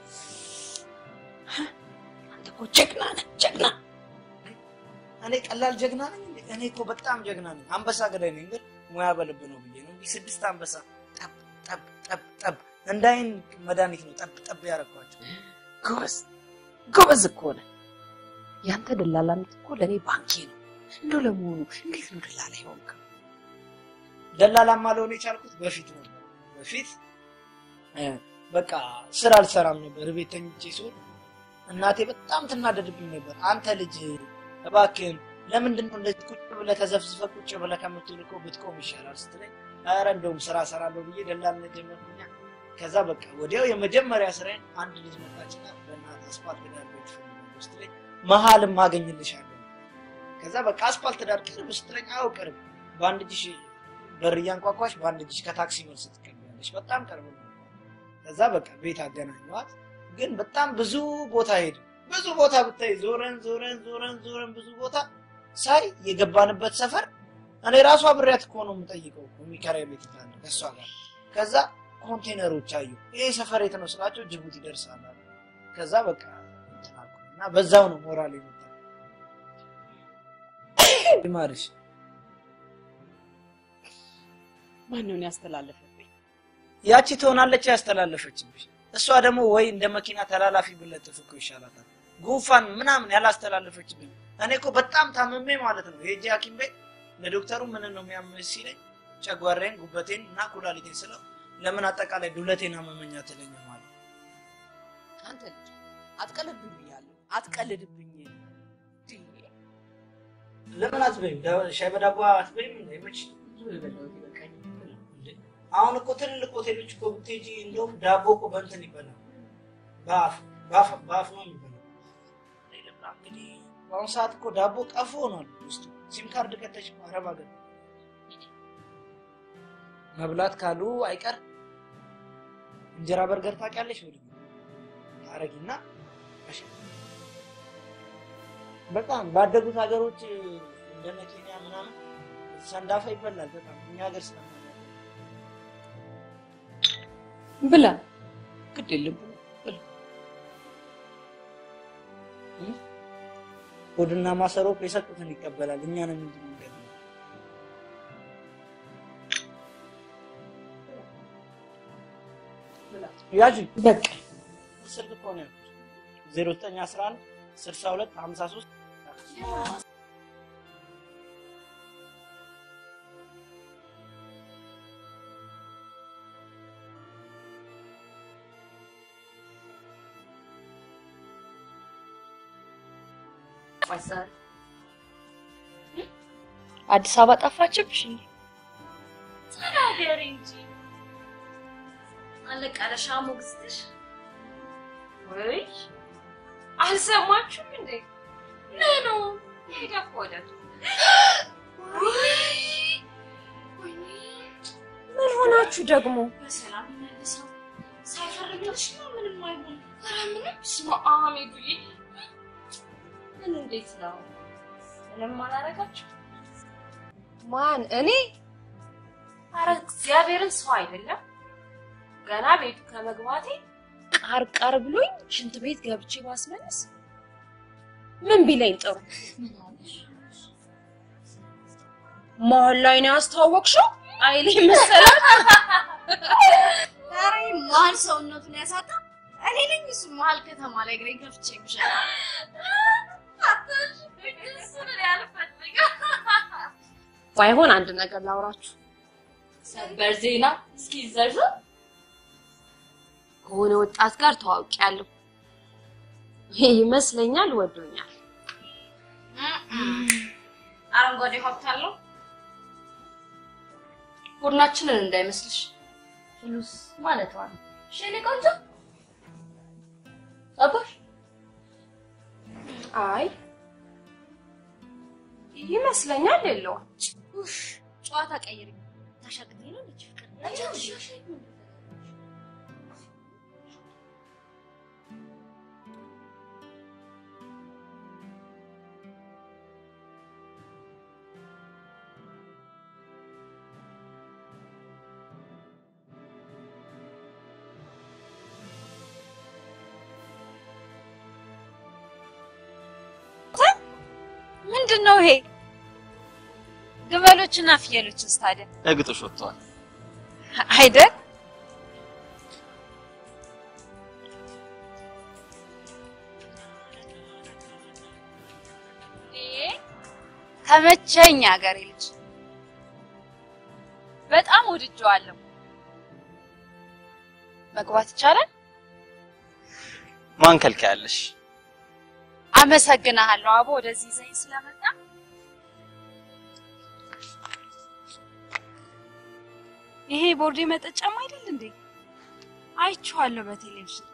አንተ እኮ ጀግና ነህ ጀግና። እኔ ቀላል ጀግና ነኝ እንዴ? እኔ እኮ በጣም ጀግና ነኝ። አንበሳ ገዳይ ነኝ፣ ግን ሙያ በልብ ነው ብዬ ነው እንዲህ ስድስት አንበሳ ጠብ ጠብ ጠብ ጠብ እንዳይን መድኃኒት ነው ጠብ ጠብ ያደረኳቸው። ጎበዝ ጎበዝ እኮ ነህ። ያንተ ደላላነት እኮ ለእኔ ባንኬ ነው። እንደው ለመሆኑ እንዴት ነው ደላላ የሆንከው? ደላላማ ልሆን የቻልኩት በፊት ነበር። በፊት እ፣ በቃ ስራ አልሰራም ነበር። ቤት ተኝቼ ስውል እናቴ በጣም ትናደድብኝ ነበር። አንተ ልጅ እባክህን ለምንድን ነው እንደዚህ ቁጭ ብለህ ተዘፍዝፈህ ቁጭ ብለህ ከምትውል እኮ ብትቆም ይሻላል ስትለኝ፣ ኧረ እንደውም ስራ እሰራለሁ ብዬ ደላልነት ጀመርኩኛ። ከዛ በቃ ወዲያው የመጀመሪያ ስራዬን አንድ ልጅ መጣችና በእናትህ አስፋልት ዳር ቤት ፈልጋለሁ ስትለኝ፣ መሀልም አገኝልሻለሁ። ከዛ በቃ አስፋልት ዳር ቅርብ ስትለኝ፣ አዎ ቅርብ፣ በአንድ እጅሽ በር እያንኳኳሽ በአንድ እጅሽ ከታክሲ መልስ ትቀበያለሽ። በጣም ቅርብ ነው። ከዛ በቃ ቤት አገናኘኋት። ግን በጣም ብዙ ቦታ ሄድ ብዙ ቦታ ብታይ ዞረን ዞረን ዞረን ዞረን ብዙ ቦታ ሳይ የገባንበት ሰፈር እኔ ራሷ ብሬያት እኮ ነው የምጠይቀው እኮ የሚከራይ ቤት ካለ ከእሷ ጋር ከዛ ኮንቴነሮች አዩ። ይሄ ሰፈር የት ነው ስላቸው ጅቡቲ ደርሳል አሉ። ከዛ በቃ እንትን አልኩኝ እና በዛው ነው ሞራል የመጣው። ይማርሽ ማነውን ያስተላለፈብኝ? ያቺ ትሆናለች ያስተላለፈችብሽ። እሷ ደግሞ ወይ እንደ መኪና ተላላፊ ብለጥፍ እኮ ይሻላታል። ጉንፋን ምናምን ያላስተላለፈችብኝ። እኔ እኮ በጣም ታምሜ ማለት ነው ሄጄ ሐኪም ቤት ለዶክተሩ ምን ነው የሚያምሽ ሲለኝ ጨጓራዬን፣ ጉበቴን እና ኩላሊቴን ስለው ለምን አጠቃላይ ዱለቴን አመመኛ ትለኝ ማለት ነው። አንተ ልጅ አትቀልድብኝ ብያለሁ። አትቀልድብኝ። ለምን አትበይም? ዳ- ሻይ በዳቦ አትበይም? እንዳይመች አሁን እኮ ትልልቅ ሆቴሎች እኮ ብትሄጂ እንደውም ዳቦ እኮ በእንትን ይበላል፣ በአፍ በአፍ በአፍ ነው የሚበላው። እኔ ልብላ እንግዲህ በአሁኑ ሰዓት እኮ ዳቦ ቀፎ ሆኗል ውስጡ። ሲም ካርድ ከተሽ እኮ አረብ ሀገር መብላት ካሉ አይቀር እንጀራ በርገር ታውቂያለሽ? ወደ ታረጊና በጣም ባደጉት ሀገሮች እንደነ ኬንያ ምናምን ሰንዳፋ ይበላል። በጣም እኛ ሀገር ስለ ብላ ግድ የለም ብላ። ሆድና ማሰሮ እኮ የሰጡትን ይቀበላል። እኛንም ምንድን ነው የሚገርመው? ያዥ በቃ ስልክ እኮ ነው ያልኩት። ዜሮ ዘጠኝ አስራ አንድ ስልሳ ሁለት ሀምሳ ሶስት አዲስ አበባ ጠፋችብሽ እንዴ? ተናገሪ እንጂ አለቃለሽ ሞግስትሽ ወይ አልሰማችሁም እንዴ? ምኑ ሄዳ ወደቱ ምን ሆናችሁ ደግሞ? በሰላም መልሰው ሳይፈርድልሽ ነው ምንም አይሆን። ኧረ ምንም ስማ አሜዱዬ ምን እንዴት ነው? ምንም አላረጋችሁ? ማን እኔ? አረ እግዚአብሔርን ሰው አይደለም ገና ቤቱ ከመግባቴ ቃርቃር ብሎኝ ሽንት ቤት ገብቼ ባስመለስ ምን ቢለኝ ጥሩ? መሀል ላይ ነው ያስተዋወቅሽው አይሌ መሰላት። ኧረ መሀል ሰውነቱን ያሳጣ እኔ ነኝ። እሱ መሀል ከተማ ላይ እግሬን ከፍቼ የምሸና ባይሆን አንድ ነገር ላውራችሁ። ሰበር ዜና እስኪ ዘርዝር። ከሆነ ወጣት ጋር ተዋውቂያለሁ። ይመስለኛል ወዶኛል። አረንጓዴ ሀብት አለው። ቡድናችንን እንዳይመስልሽ። ፍሉስ ማለት ነው። ሽኔ ቆንጆ አባሽ አይ ይመስለኛል የለውም። ጨዋታ ቀይሪ። ታሻግረኝ ነው ልጅ ፍቅር ምንድን ነው ይሄ? ግመሎችና ፍየሎችስ ታዲያ ለግጦሽ ወጥተዋል። አይደል? ተመቸኝ ሀገሬ ልጅ በጣም ወድጀዋለሁ። መግባት ይቻላል? ማን ከልካያለሽ? አመሰግናለሁ አቦ ወደዚህ ይዘኝ ስለመጣ። ይሄ ቦርዴ መጠጫም አይደል እንዴ? አይቼዋለሁ በቴሌቪዥን።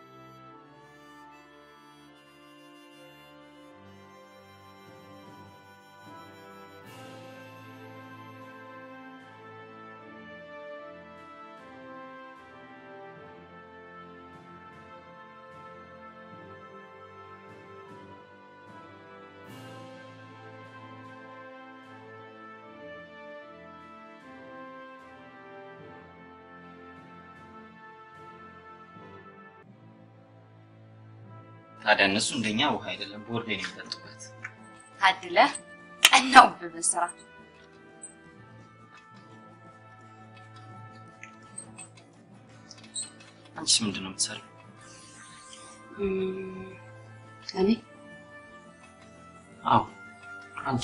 ታዲያ እነሱ እንደኛ ውሃ አይደለም ቦርዴ ነው የሚጠጡበት። ታድለህ ቀናውብህ በስራ አንቺስ ምንድን ነው የምትሰሪው? እኔ አዎ አንቺ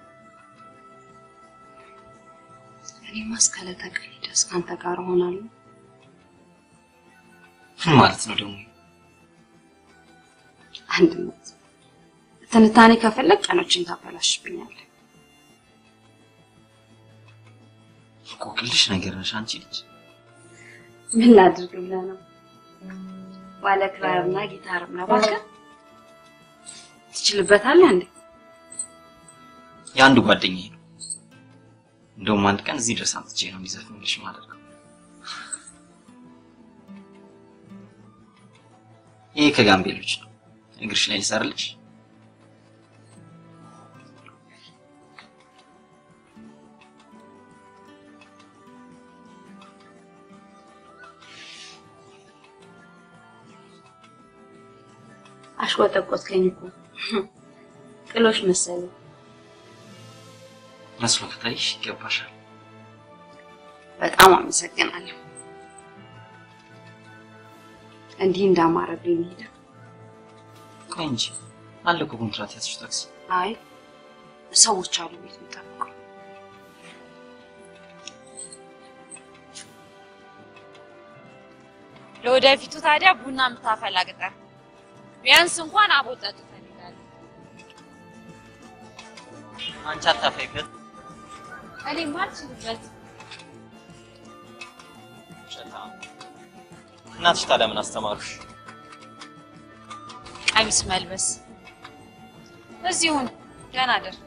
እኔማ እስከ ዕለተ ቀኔ ድረስ ከአንተ ጋር እሆናለሁ። ምን ማለት ነው ደግሞ? አንድነት ትንታኔ ከፈለግ ቀኖችን ታበላሽብኛለህ። ቆቅልሽ ነገር ነሽ አንቺ ልጅ። ምን ላድርግ ብለህ ነው? ባለ ክራርና ጊታርም ነው እባክህ። ትችልበታለህ እንዴ? የአንድ ጓደኛዬ ነው። እንደውም አንድ ቀን እዚህ ድረስ አምጥቼ ነው እንዲዘፍንልሽ ማለት ነው። ይሄ ከጋምቤሎች ነው። እግርሽ ላይ ይሰርልሽ። አሽቆጠቆጥከኝ እኮ ጥሎሽ መሰለኝ። መስሎ ከታይሽ ይገባሻል። በጣም አመሰግናለሁ። እንዲህ እንዳማረብኝ ሄደ። ቆይ እንጂ አለ እኮ ኮንትራት ያዝሽው ታክሲ። አይ ሰዎች አሉ ቤት የሚጠብቁ። ለወደፊቱ ታዲያ ቡና የምታፈላ ቅጠር ቢያንስ እንኳን አቦጠጥ እፈልጋለሁ። አንቺ አታፈይበት። እኔም አልችልበት። ሸታ እናትሽ ታዲያ ምን አስተማሩሽ? ቀሚስ መልበስ እዚሁን ደህና ደር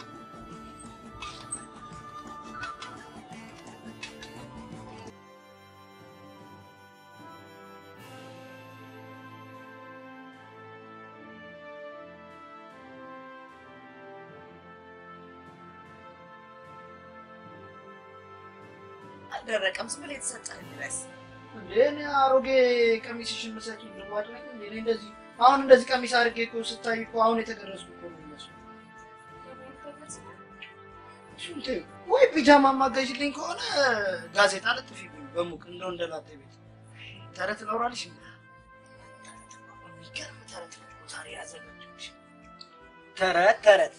አልደረቀም። ዝም ብለህ የተሰጠህን ድረስ እንዴ እኔ አሮጌ ቀሚስሽን መሰኪ ልዋጭ ነኝ እንዴ? እኔ እንደዚህ አሁን እንደዚህ ቀሚስ አድርጌ እኮ ስታይ እኮ አሁን የተገረዝኩ እኮ ነው የሚመስለው። እሱን ተይው። ወይ ፒጃማ ማገዥልኝ ከሆነ ጋዜጣ ለጥፊብኝ በሙቅ እንደው እንደ ላጤ ቤት ተረት ላውራልሽ። የሚገርም ተረት ነው ዛሬ ያዘጋጀሁልሽ። ተረት ተረት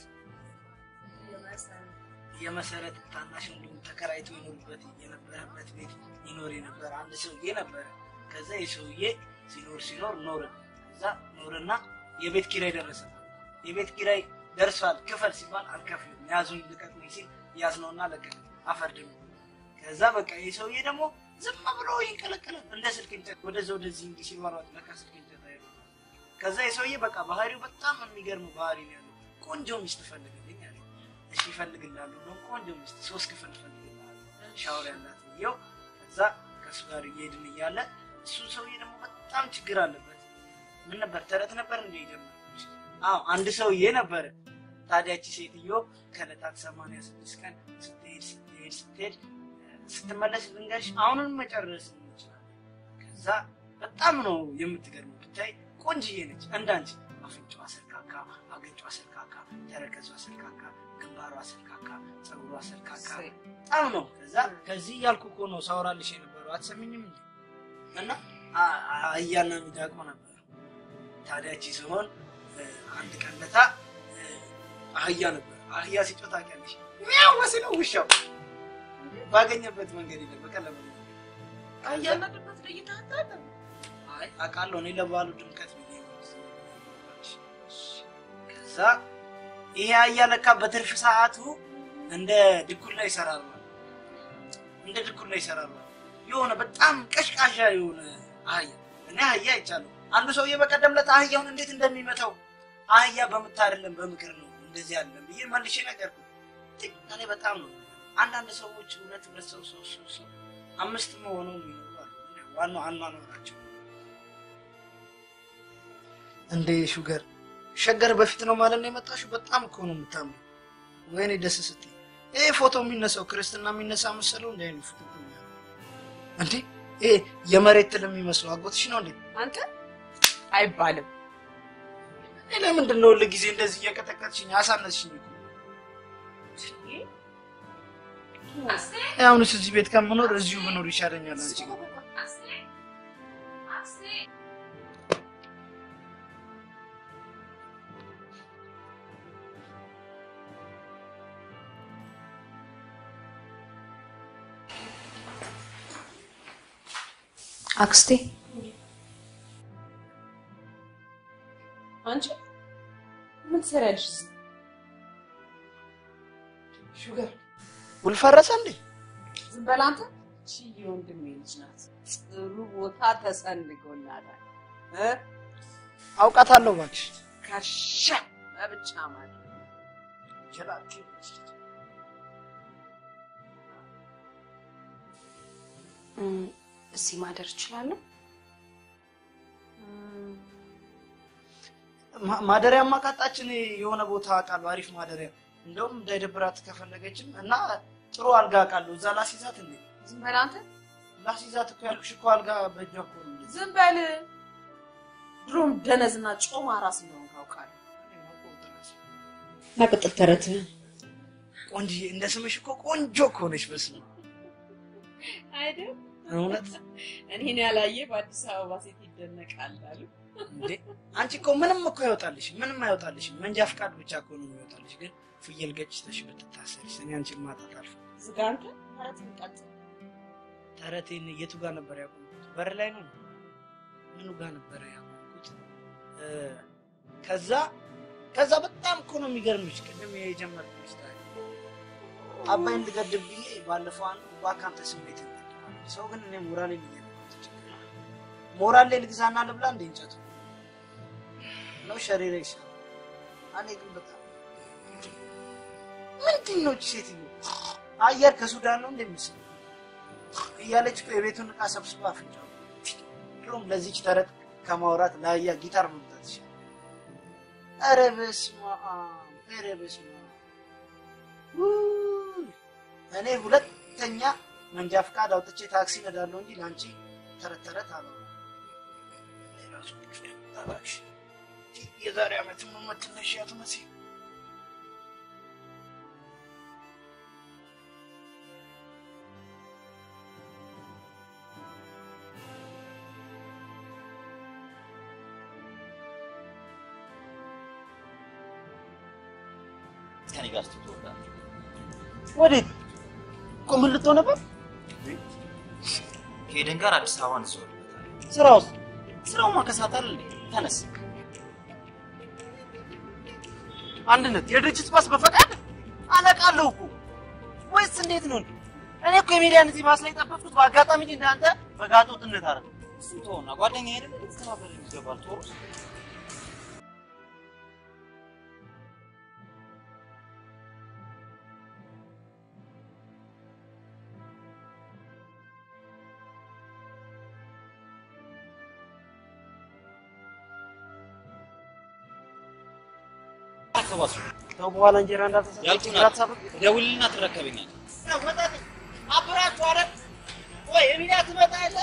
የመሰረት ታናሽ ወንድሙ ተከራይቶ ይኖርበት የነበረበት ቤት ይኖር የነበረ አንድ ሰውዬ ነበረ። ከዛ የሰውዬ ሲኖር ሲኖር ኖረ። ከዛ ኖረና የቤት ኪራይ ደረሰ። የቤት ኪራይ ደርሷል ክፈል ሲባል አልከፍልም ያዙኝ ልቀቁኝ ሲል ያዝነውና ለቀቅ አፈርድም። ከዛ በቃ ይህ ሰውዬ ደግሞ ዝም ብሎ ይንቀለቀላል እንደ ስልክ እንጨት ወደዛ ወደዚህ እንዲህ ሲሯሯጥ ለካ ስልክ እንጨት አይደለም። ከዛ የሰውዬ በቃ ባህሪው በጣም የሚገርም ባህሪ ነው ያለው። ቆንጆ ሚስት ፈልግልኝ አለ። እሺ እፈልግልሃለሁ ነው ቆንጆ ሚስት ሶስት ክፍል እፈልግልሃለሁ ሻወር ያላት ብዬው ከዛ ከእሱ ጋር እየሄድን እያለ እሱ ሰውዬ ደግሞ በጣም ችግር አለበት። ምን ነበር ተረት ነበር እንደ የጀመረች አዎ አንድ ሰውዬ ነበረ። ታዲያቺ ሴትዮ ከዕለታት ሰማንያ ስድስት ቀን ስትሄድ ስትሄድ ስትሄድ ስትመለስ ልንገርሽ አሁንም መጨረስ እንችላለን። ከዛ በጣም ነው የምትገርመው። ብታይ ቆንጅዬ ነች እንዳንቺ አፍንጫዋ ሰልካካ፣ አገጯ ሰልካካ፣ ተረከዟ ሰልካካ፣ ግንባሯ ሰልካካ፣ ፀጉሯ ሰልካካ በጣም ነው። ከዛ ከዚህ እያልኩ እኮ ነው ሳወራልሽ የነበረው አትሰሚኝም እንዴ? እና አ- አ- አህያና ሚዳቆ ነበር። ታዲያቺ ሲሆን አንድ ቀን ለታ እ፣ አህያ ነበር። አህያ ሲጮህ ታውቂያለሽ? ሚያው ሲለው ውሻው ባገኘበት መንገድ የለም በቀለበ አህያና ድመት ለይተህ አታውቅም? አይ አውቃለሁ። እኔ ለበዓሉ ድምቀት ብዬ ነው። ከዛ ይሄ አህያ ለካ በትርፍ ሰዓቱ እንደ ድኩላ ይሰራል ማለት ነው። እንደ ድኩላ ይሰራል ማለት ነው። የሆነ በጣም ቀሽቃሻ የሆነ አህያ እኔ አህያ አይቻለሁ። አንዱ ሰውዬ በቀደም ዕለት አህያውን እንዴት እንደሚመታው አህያ በምታ አይደለም በምክር ነው እንደዚህ አይደለም ብዬ መልሼ ነገርኩት። ግን እኔ በጣም ነው አንዳንድ ሰዎች ሁለት ሁለት ሰው ሶስት ሶስት ሰው አምስት መሆኑ የሚኖሩ አሉ። ዋናው አኗኗራቸው እንዴ ሹገር ሸገር በፊት ነው ማለት ነው የመጣሽው? በጣም እኮ ነው የምታምሩ። ወይኔ ደስ ስትይ። ይሄ ፎቶ የሚነሳው ክርስትና የሚነሳ መሰለው እንደ አይነት ፎቶ እኮ ነው ያለው። እንዴ ይሄ የመሬት ትል የሚመስለው አጎትሽ ነው እንዴ? አንተ አይባልም። እኔ ለምንድን ነው ሁል ጊዜ እንደዚህ እየቀጠቀጥሽኝ አሳነስሽኝ እኮ። አሁንስ እዚህ ቤት ከምኖር እዚሁ ብኖር ይሻለኛል አንቺ ጋር። አክስቴ አንቺ ምን ትሰሪያለሽ እዚህ? ሹገር ውል ፈረሰ እንዴ? ዝም በል አንተ። እቺ የወንድሜ ልጅ ናት። ጥሩ ቦታ ተሰንጎላታል እ አውቃታለሁ እባክሽ። ከሻ ለብቻ ማለት ጀላቲ እም፣ እዚህ ማደር እችላለሁ? ማ- ማደሪያ ማቃጣችን የሆነ ቦታ አውቃለሁ፣ አሪፍ ማደሪያ። እንደውም እንዳይደብራት ከፈለገችም እና ጥሩ አልጋ አውቃለሁ። እዛ ላሲዛት እንዴ? ዝም በል አንተ። ላሲዛት እኮ ያልኩሽ እኮ አልጋ በእጇ እኮ ነው። ዝም በል። ድሮ የድሮም ደነዝና ጮማ ራስ እንደሆን ካውቃለሁ። መቅጥል ተረትህን ቆንጅዬ እንደ ስምሽ እኮ ቆንጆ እኮ ነሽ። በስመ አብ አይደል? እውነት እኔን ያላየ በአዲስ አበባ ሴት ይደነቃል አሉ። እንዴ አንቺ እኮ ምንም እኮ አይወጣልሽም፣ ምንም አይወጣልሽም። መንጃ ፍቃድ ብቻ እኮ ነው የሚወጣልሽ። ግን ፍየል ገጭተሽ ብትታሰሪስ? እኔ አንቺን ማጣት አልፈ ዝጋ አንተ ተረትህን ቀጥል። ተረቴን የቱ ጋር ነበር ያቆምኩት? በር ላይ ነው። ምኑ ጋር ነበረ ያቆምኩት? እ፣ ከዛ ከዛ በጣም እኮ ነው የሚገርምሽ። ቅድም የጀመርኩት ታሪክ አባይን ልገድብ ብዬ ባለፈው አንዱ በአካንተ ስሜት ይገድባል። ሰው ግን እኔ ሞራሌ ሊገድበት ይችላል። ሞራሌ ልግዛና ልብላ እንደ እንጨቱ ነው ሸሪረ ይሻላል። እኔ ግን በጣም ምንድን ነው እቺ ሴትዮ አየር ከሱዳን ነው እንደሚስል እያለች እኮ የቤቱን ዕቃ ሰብስባ አፍንጫው ድሮም ለዚች ተረት ከማውራት ለአህያ ጊታር መምታት ይሻላል። ኧረ በስመ አብ! ኧረ በስመ አብ! ውይ! እኔ ሁለተኛ መንጃ ፈቃድ አውጥቼ ታክሲ ነዳለሁ እንጂ ለአንቺ ተረት ተረት አላወራም። ሌላ ሰዎች እባክሽ የዛሬ ዓመት መመትነሽ አትመስይም። ከኔ ጋር ስትወዳለህ ወዴት? እኮ ምን ልትሆን ነበር? ከኤደን ጋር አዲስ አበባ እንዞርበታለን። ስራውስ? ስራውማ ከሳታል እንዴ? ተነስ። አንድነት የድርጅት ባስ በፈቃድ አለቃለሁ እኮ ወይስ እንዴት ነው እንዴ? እኔ እኮ የሚዲያን እዚህ ባስ ላይ የጠበቅኩት በአጋጣሚ እንጂ እንዳንተ በጋጦ ጥነት አረ እሱን ተወውና ጓደኛዬ አይደል ልትተባበረኝ ይገባል። ቶሮስ አከባሱ ተው በኋላ እንጀራ እንዳልተሰጠ ያልኩህን ችግር አድርግ። አትሳብቅ። ደውልና ትረከበኛለህ። አብራችሁ አይደል? ወይ የሚዲያ ትመጣ የለ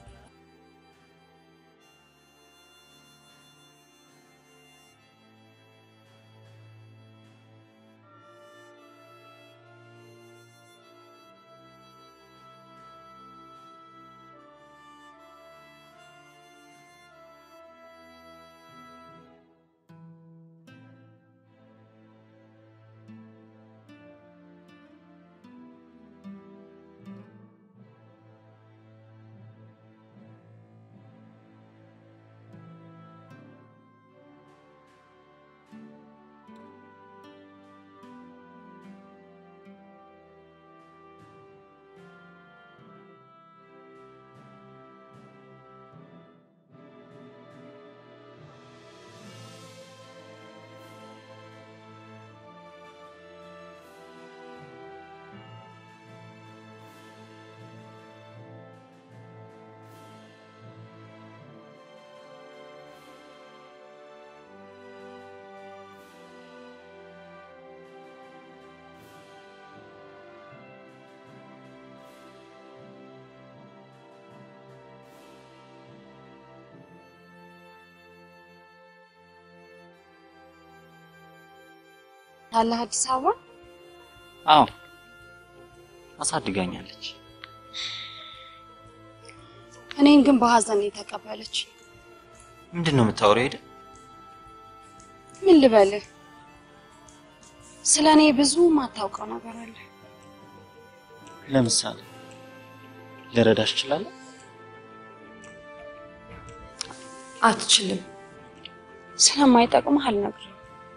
አለህ አዲስ አበባ አዎ አሳድጋኛለች። እኔን ግን በሀዘን ነው የተቀበለች። ምንድን ነው የምታወሪው? ሄደ ምን ልበልህ፣ ስለ እኔ ብዙ ማታውቀው ነገር አለ። ለምሳሌ ልረዳሽ እችላለሁ? አትችልም። ስለማይጠቅምህ አልነግርህም።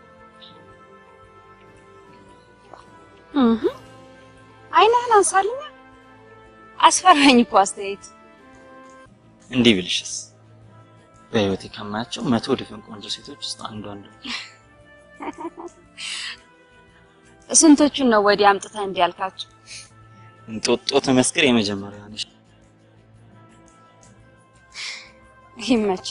እህ አይንህን አንሳልኛ። አስፈራኝ እኮ አስተያየት። እንዲህ ብልሽስ በህይወቴ ከማያቸው መቶ ድፍን ቆንጆ ሴቶች ውስጥ አንዷ አንዱ ስንቶቹን ነው ወዲህ አምጥተህ እንዲህ ያልካቸው? እንጦጦ ተመስገር የመጀመሪያ ነሽ። ይመች።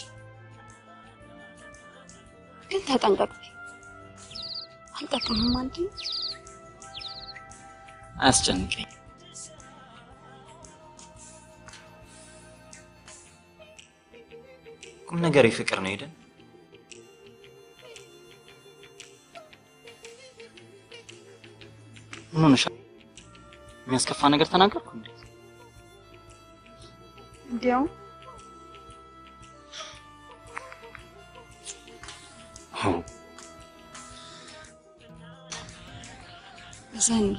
ግን ተጠንቀቅ። አልጠቅምም አንተ አያስጨንቀኝ። ቁም ነገር ፍቅር ነው ሄደን ምን ሆነሻል? የሚያስከፋ ነገር ተናገርኩ እንዴ? እንዲያው ዘኒ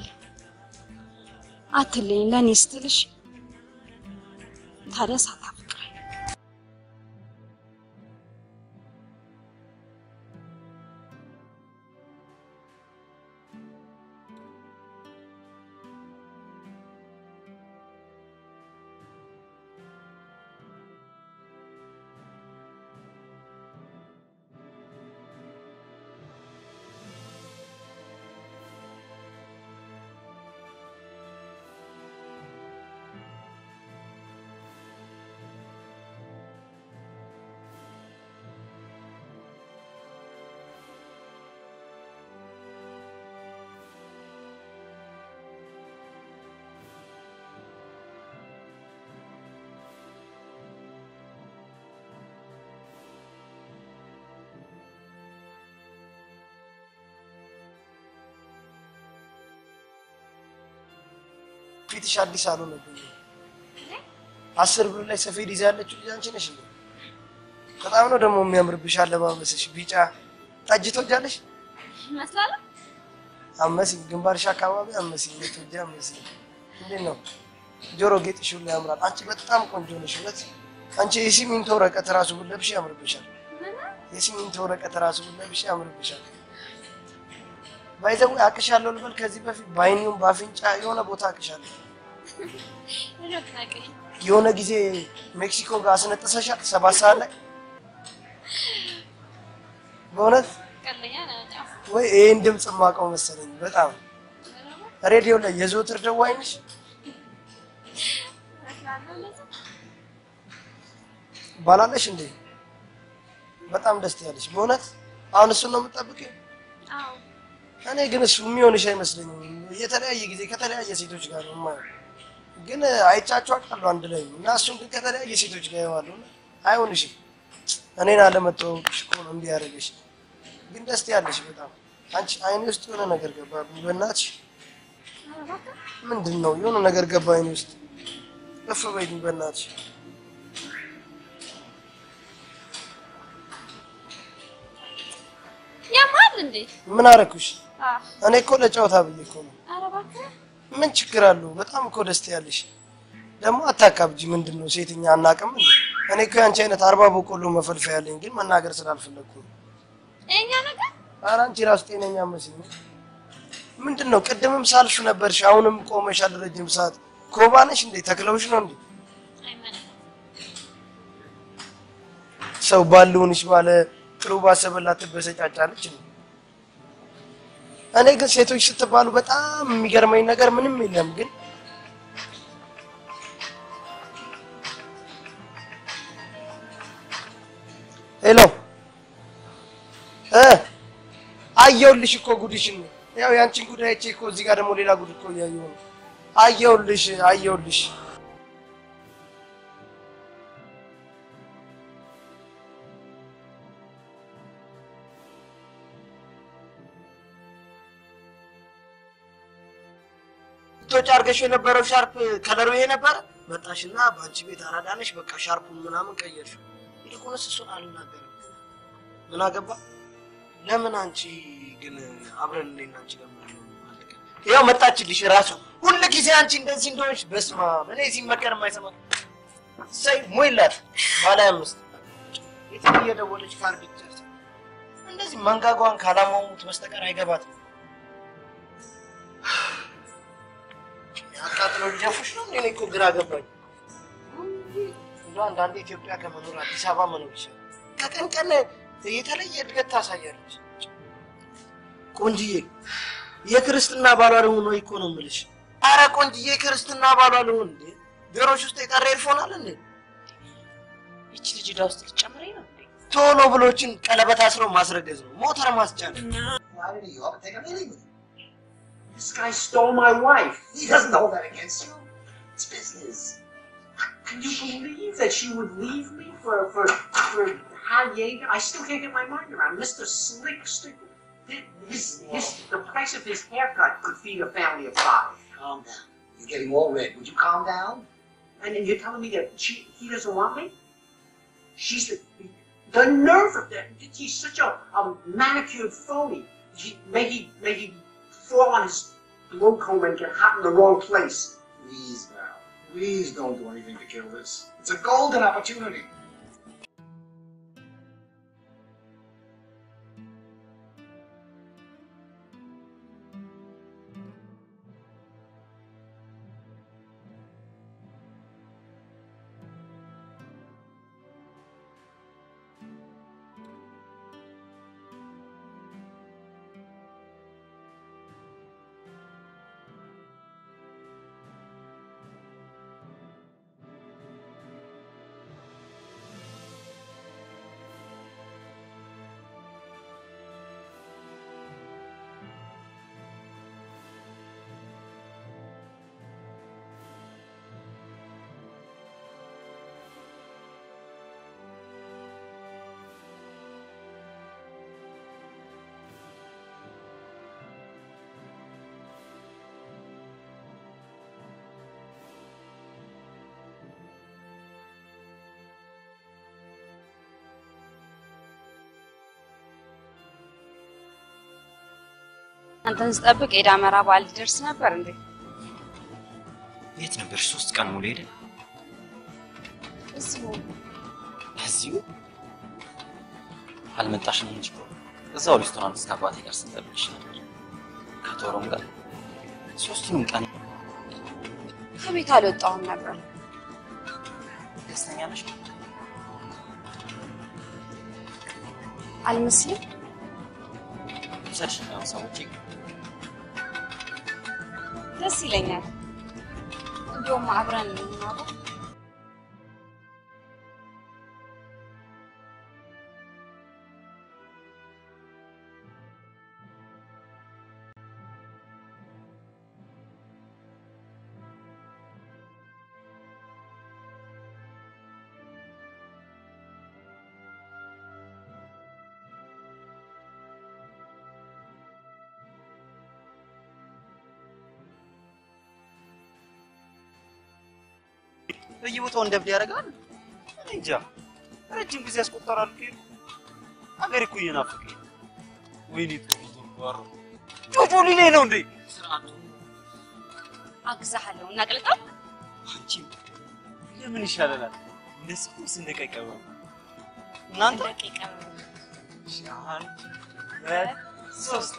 አትለኝ ለእኔ ስትልሽ ታዲያ ሳታፈቅረኝ ፊትሽ አዲስ አልሆነብኝም። አስር ብር ላይ ሰፌድ ይዛ ያለችው ልጅ አንቺ ነሽ እንዴ? በጣም ነው ደግሞ የሚያምርብሽ አለባበስሽ። ቢጫ ጠጅ ትወጃለሽ? ይመስላል። አመሲ ግንባርሽ አካባቢ አመሲ የትወጃ አመሲ። እንዴት ነው ጆሮ ጌጥሽ ሁሉ ያምራል። አንቺ በጣም ቆንጆ ነሽ። እውነት አንቺ የሲሚንቶ ወረቀት ራሱ ብለብሽ ያምርብሻል። የሲሚንቶ ወረቀት ራሱ ብለብሽ ያምርብሻል። ባይዘው አቅሻለሁ ልበል ከዚህ በፊት በአይኒውም በአፍንጫ የሆነ ቦታ አቅሻለሁ። የሆነ ጊዜ ሜክሲኮ ጋር አስነጥሰሻል ሰባት ሰዓት ላይ በእውነት ወይ ይህን ድምፅ የማውቀው መሰለኝ። በጣም ሬዲዮ ላይ የዘወትር ደዋይ ነሽ። ባላለሽ እንዴ? በጣም ደስ ያለሽ በእውነት አሁን እሱን ነው የምጠብቀው። እኔ ግን እሱ የሚሆንሽ አይመስለኝም። የተለያየ ጊዜ ከተለያየ ሴቶች ጋር ነው የማየው፣ ግን አይቻቸው አውቃለሁ አንድ ላይ እና እሱን ግን ከተለያየ ሴቶች ጋር ይዋለሁ። አይሆንሽም። እኔን አለመተዋወቅሽ እኮ ነው እንዲህ ያደረገሽ። ግን ደስ ያለሽ በጣም አንቺ አይኔ ውስጥ የሆነ ነገር ገባ። በእናትሽ ምንድን ነው የሆነ ነገር ገባ አይኔ ውስጥ። እፍ በይኝ በእናትሽ። ያማል እንዴ? ምን አረኩሽ? አህ እኔ እኮ ለጨዋታ ብዬ እኮ ነው። ኧረ እባክህ ምን ችግር አለው? በጣም እኮ ደስ ያለሽ ደግሞ አታካብጂ። ምንድን ነው ሴትኛ አናውቅም እንዴ? እኔ እኮ ያንቺ አይነት አርባ በቆሎ መፈልፈያ ያለኝ ግን መናገር ስላልፈለግኩ ነው። የእኛ ነገር ኧረ አንቺ ራሱ ጤነኛ መስኝ። ምንድን ነው ቅድምም ሳልፍ ነበርሽ፣ አሁንም ቆመሻል ረጅም ሰዓት። ኮባ ነሽ እንዴ? ተክለውሽ ነው እንዴ? አይመንም። ሰው ባልሆንሽ ባለ ጥሩ ባሰበላት ትበሰጫጫለች እንዴ? እኔ ግን ሴቶች ስትባሉ በጣም የሚገርመኝ ነገር ምንም የለም ግን ሄሎ እ አየሁልሽ እኮ ጉድሽን ነው። ያው ያንቺን ጉድ አይቼ እኮ እዚህ ጋር ደግሞ ሌላ ጉድ እኮ እያየሁ ነው። አየሁልሽ አየሁልሽ። ቶች አድርገሽ የነበረው ሻርፕ ከለሩ ይሄ ነበረ። መጣሽና በአንቺ ቤት አራዳነሽ በቃ ሻርፑን ምናምን ቀየርሽው። ይልቁንስ እሱን አልናገርም። ምን አገባ? ለምን አንቺ ግን አብረን እኔና አንቺ ለምን አለቀ? ያው መጣችልሽ ራሱ ሁሉ ጊዜ አንቺ እንደዚህ እንደሆንሽ። በስመ አብ እኔ ሲመከር የማይሰማ ሰይ ሞይላት ባለ አምስት የትም እየደወለች ካርድ ይጨርሳል። እንደዚህ መንጋጓን ካላሟሙት በስተቀር አይገባትም። አቃጥሎ ሊደፉሽ ነው እንዴ? እኔ እኮ ግራ ገባኝ። እንደው አንዳንዴ ኢትዮጵያ ከመኖር አዲስ አበባ መኖር ይሻላል። ከቀን ቀን የተለየ እድገት ታሳያለች። ቆንጅዬ የክርስትና ባሏ ልሁን ወይ እኮ ነው የምልሽ። አረ ቆንጅዬ የክርስትና ባሏ ልሁን እንዴ? ጆሮሽ ውስጥ የቀረ ኤርፎን አለ እንዴ? ይቺ ልጅ ዕዳ ውስጥ ልትጨምረኝ ነው እንዴ? ቶሎ ብሎችን ቀለበት አስሮ ማስረገዝ ነው፣ ሞተር ማስጫን። This guy stole my wife. He doesn't hold that against you. It's business. Can you believe that she would leave me for for for Hal Yeager? I still can't get my mind around Mr. Slick Stick. His, his, the price of his haircut could feed a family of five. Calm down. You're getting all red. Would you calm down? And then you're telling me that she, he doesn't want me? She's the, the nerve of that. He's such a, a manicured phony. He, may he, may he fall on his blow comb and get hot in the wrong place. Please, Val. Please don't do anything to kill this. It's a golden opportunity. አንተን ስጠብቅ የዳመራ በዓል ሊደርስ ነበር እንዴ? የት ነበርሽ? ሶስት ቀን ሙሉ ሄደ እዚሁ እዚሁ አልመጣሽም እንጂ እኮ እዛው ሬስቶራንት እስከ አባቴ ጋር ስንጠብቅሽ ነበር። ከቶሮም ጋር ሶስቱንም ቀን ከቤት አልወጣሁም ነበር። ደስተኛ ነሽ? አልመስልም? ውሰድሽ ያው ሰዎች ደስ ይለኛል። እንዲሁም አብረን እንኖረው በየቦታው እንደብድ ያደርጋል። እኔ እንጃ ረጅም ጊዜ ያስቆጠራል። ከሄዱ አገሬ እኮ እየናፈቀኝ ነው። ወይኔ ጥሩ ጓሮ ጆጆ ሊሌ ነው እንዴ? አግዛሃለሁ። እናቅልጠው። አንቺ ለምን ይሻለናል? እንደዚህ ስንደቃ ይቀበሉ እናንተ አንድ ሁለት ሶስት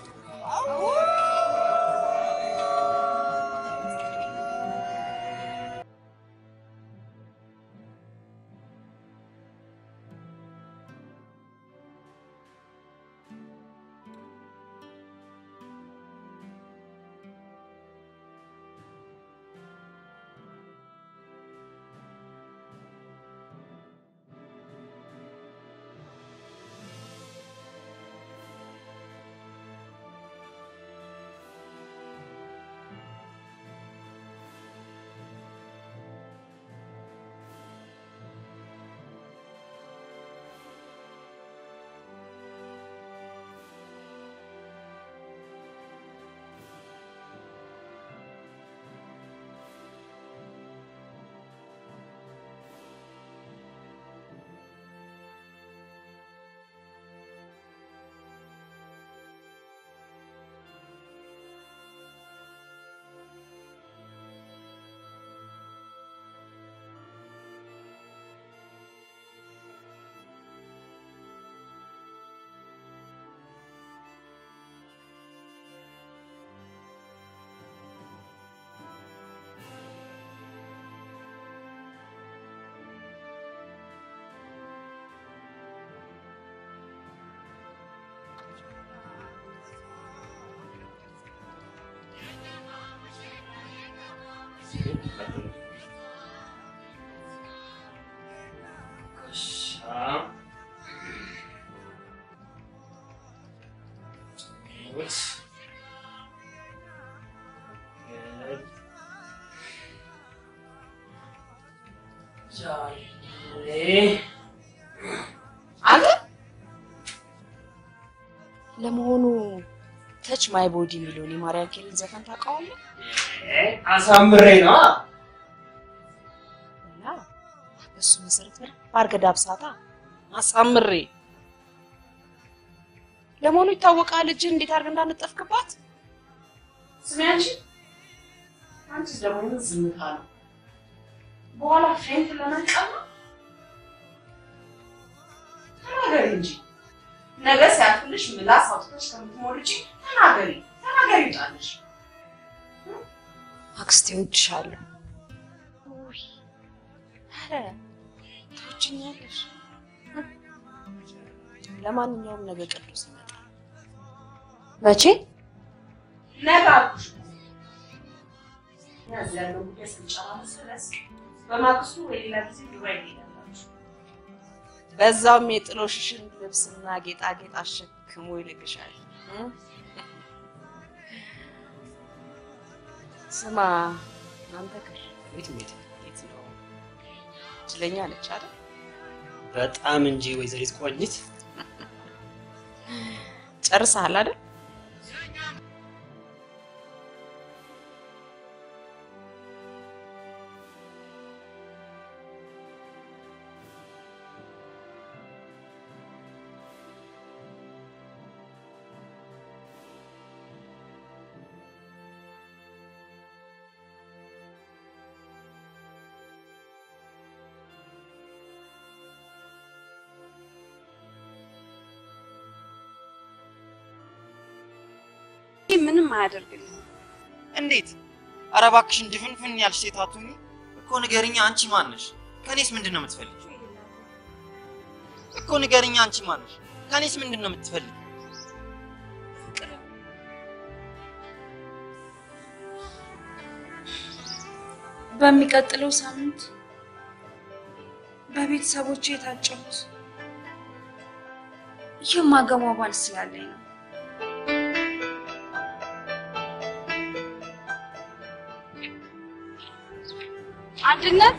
አንተ ለመሆኑ ተች ማይ ቦዲ የሚለውን የማርያም ኬልን ዘፈን ታውቀዋለህ? አሳምሬ ነው እና በሱ መሰረት በደንብ አድርገህ ዳብሳታ አሳምሬ። ለመሆኑ ይታወቃል እጅን እንዴት አድርገህ እንዳነጠፍክባት? ስሚ አንቺ አንቺስ ደግሞ ምን ዝምታ ነው? በኋላ ፌንት ለመንቀም ነው? ተናገሪ እንጂ ነገ ሲያልፍልሽ ምላስ አውጥተሽ ከምትሞልጪ ተናገሪ ተናገሪ ይውጣልሽ። አክስቴ እወድሻለሁ። ውይ ኧረ ትወጂኛለሽ። ለማንኛውም ነገ ቅዱስ ይመጣል። መቼ? ነገ አልኩሽ። እኛ እዚህ ያለው ጉዳይ ስንጨራርስ ድረስ በማግስቱ ወይ ሌላ ጊዜ ዱባይ ትሄዳላችሁ። በዛውም የጥሎሽሽን ልብስና ጌጣጌጥ አሸክሞ ይልክሻል። እ? ስማ አንተ ክር ቤት ቤት የት ነው? እድለኛ ነች አይደል? በጣም እንጂ ወይዘሪት ቆንጂት ጨርሰሃል አይደል? ይህ ምንም አያደርግልኝም። እንዴት? ኧረ እባክሽን ድፍንፍን ያልሽ ሴት አትሁኚ እኮ ንገሪኛ። አንቺ ማን ነሽ? ከኔስ ምንድን ነው የምትፈልጊው? እኮ ንገሪኛ። አንቺ ማን ነሽ? ከኔስ ምንድን ነው የምትፈልጊው? በሚቀጥለው ሳምንት በቤተሰቦቼ የታጨሁት የማገባው ባል ስላለኝ ነው። አንድነት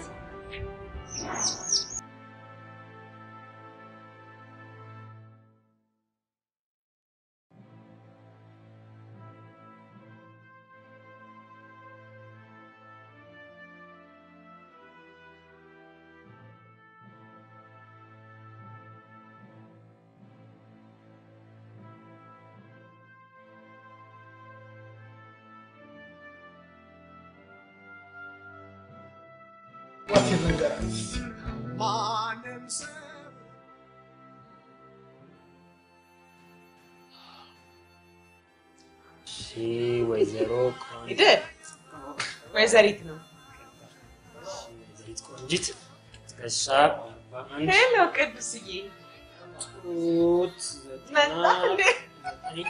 እሺ ወይዘሮ ሂድ ወይዘሪት ነው። ወይዘሪት ቆንጂት ትከሻ አርባ አንድ ሄሎ ቅዱስዬ ጡት መጣ ዘጠና እንዴ? ዘጠኝ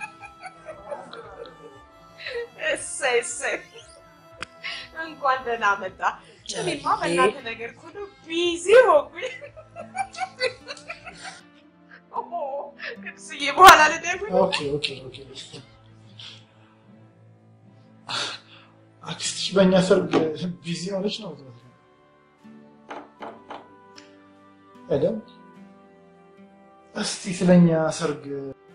እሰይ እሰይ እንኳን ደህና መጣ። እኔማ በእናትህ ነገር እኮ ነው ቢዚ ሆንኩኝ። ኦ፣ ቅዱስዬ በኋላ ልደውል። ኦኬ ኦኬ ኦኬ። አክስትሽ በእኛ ሰርግ ቢዚ ሆነች ነው አይደል? እስቲ ስለኛ ሰርግ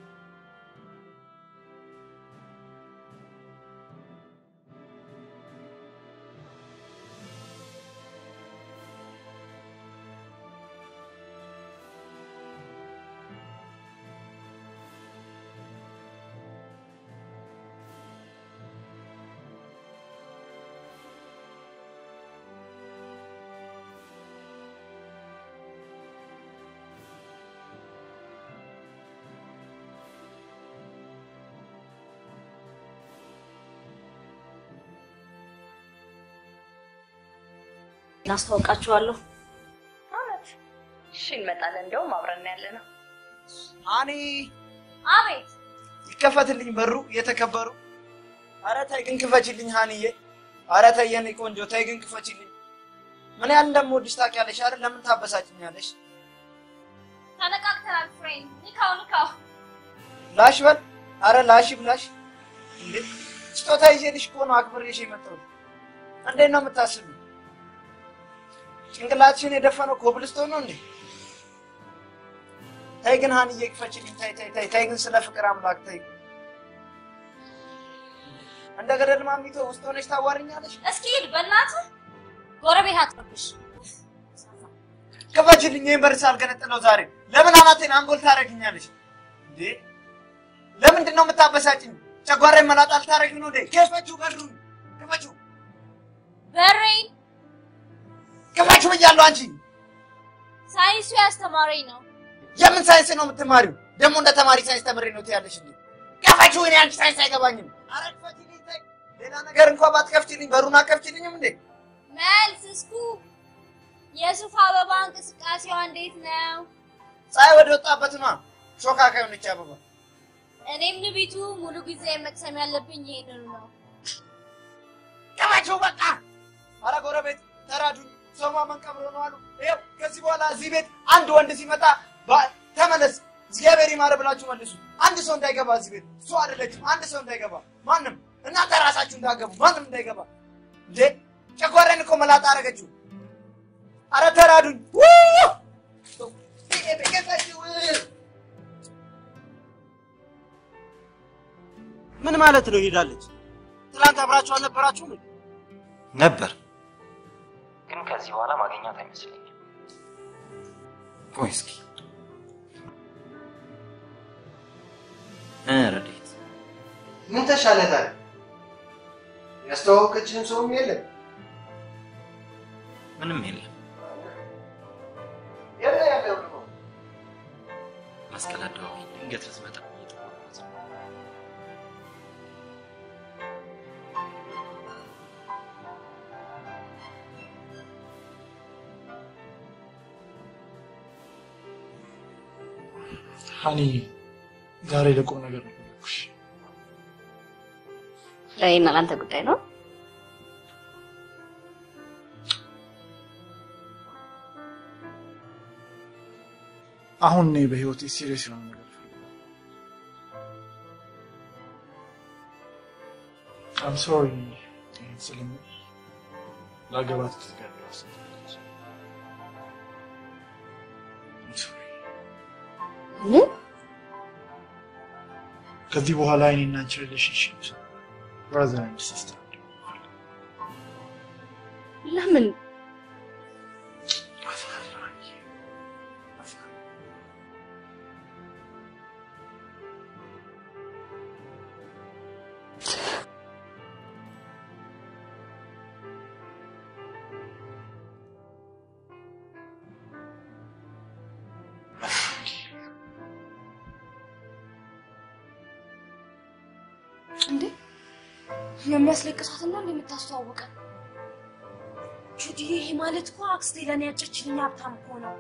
እናስተዋውቃችኋለሁ። እውነት? እሺ እንመጣለን። እንዲያውም አብረን ያለ ነው። አኔ አቤት ይከፈትልኝ በሩ የተከበሩ። አረ ተይ ግን ክፈችልኝ ሀኒዬ። አረ ተይ የኔ ቆንጆ ተይ ግን ክፈችልኝ። ምን ያህል እንደምወድሽ ታውቂያለሽ አይደል? ለምን ታበሳጭኛለሽ? ተነቃቅተናል ፍሬንድ። ንካው ንካው። ላሽ በል። አረ ላሽ ብላሽ። እንዴ ስጦታ ይዤልሽ እኮ ነው አክብሬሽ የመጣሁት። እንዴት ነው የምታስቢው? ጭንቅላትሽን የደፈነው ኮብልስቶን ነው እንዴ? ተይ ግን ሀንዬ ክፈችልኝ። ተይ ተይ ተይ ተይ ግን ስለ ፍቅር አምላክ ተይ። እንደ ገደል ማሚቶ ውስጥ ሆነሽ ታዋርኛለሽ። እስኪ ሂድ በእናትህ ጎረቤት አትረብሽ። ክፈችልኝ። ይህን በር ሳልገነጥለው ዛሬ ለምን አናቴን አንጎል ታደርግኛለሽ እንዴ? ለምንድን ነው የምታበሳጭኝ? ጨጓራዬን መላጣ ልታደርጊ ነው እንዴ? ክፈችው፣ በሩን ክፈችው፣ በሬን ክፈችው ብያለሁ። አንቺ ሳይንሱ ያስተማረኝ ነው። የምን ሳይንስ ነው የምትማሪው? ደግሞ እንደ ተማሪ ሳይንስ ተምሬ ነው ትያለሽ እንዴ? ክፈችው። እኔ አንቺ ሳይንስ አይገባኝም። ኧረ ክፈችልኝ። ተይ ሌላ ነገር እንኳን ባትከፍችልኝ በሩን አትከፍችልኝም እንዴ? መልስ እስኩ የሱፍ አበባ እንቅስቃሴዋ እንዴት ነው? ፀሐይ ወደ ወጣበት ነዋ። ሾካካ የሆነች አበባ እኔም ንቢቱ ሙሉ ጊዜ መቅሰም ያለብኝ ይሄንን ነው። ክፈችው በቃ። ኧረ ጎረቤት ተራዱኝ። ሰው ማመን ቀብሮ ነው አሉ። ይኸው ከዚህ በኋላ እዚህ ቤት አንድ ወንድ ሲመጣ ባ- ተመለስ እግዚአብሔር ይማረ ብላችሁ መልሱ። አንድ ሰው እንዳይገባ እዚህ ቤት እሱ አይደለችም። አንድ ሰው እንዳይገባ ማንም እናንተ ራሳችሁ እንዳገቡ ማንም እንዳይገባ። እንዴ ጨጓራዬን እኮ መላጣ አደረገችው። አረ ተራዱኝ። ው! ክፈችው። ምን ማለት ነው ሄዳለች? ትናንት አብራችሁ አልነበራችሁም? ነበር ግን ከዚህ በኋላ ማግኘት አይመስለኝም። ቆይ እስኪ እ ረዴት ምን ተሻለ ታዲያ? ያስተዋወቀችህም ሰውም የለም። ምንም የለም። የለ ያለው ነው። መስቀል አደባባይ ድንገት ልትመጣ እየጠበቅኳት ነው። ሀኒ ዛሬ ለቁም ነገር ነው የፈለኩሽ። ለእኔና ለአንተ ጉዳይ ነው። አሁን እኔ በህይወቴ ሲሪየስ የሆነ ነገር አም ሶሪ ይህን ስለምል ላገባት ትጋቢ ምን ከዚህ በኋላ እኔና አንቺ ሪሌሽንሽፕ ብራዘር ኤንድ ሲስተር ለምን እንዴ የሚያስለቅሳትና እንደምታስተዋውቀን ጁዲ፣ ይሄ ማለት እኮ አክስቴ ለእኔ ያጨችልኝ ሀብታም እኮ ነው።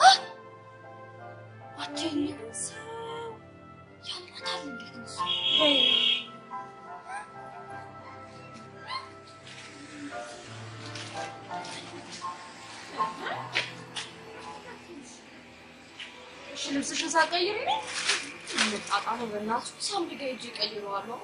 አትይኝም ሰው ያማታል። እንዴት ነው እሱ? እሺ ልብስሽን ሳትቀይሪ ነው የምጣጣሙ? በእናትህ ሳምሪ ጋር ሂጅ እቀይረዋለሁ።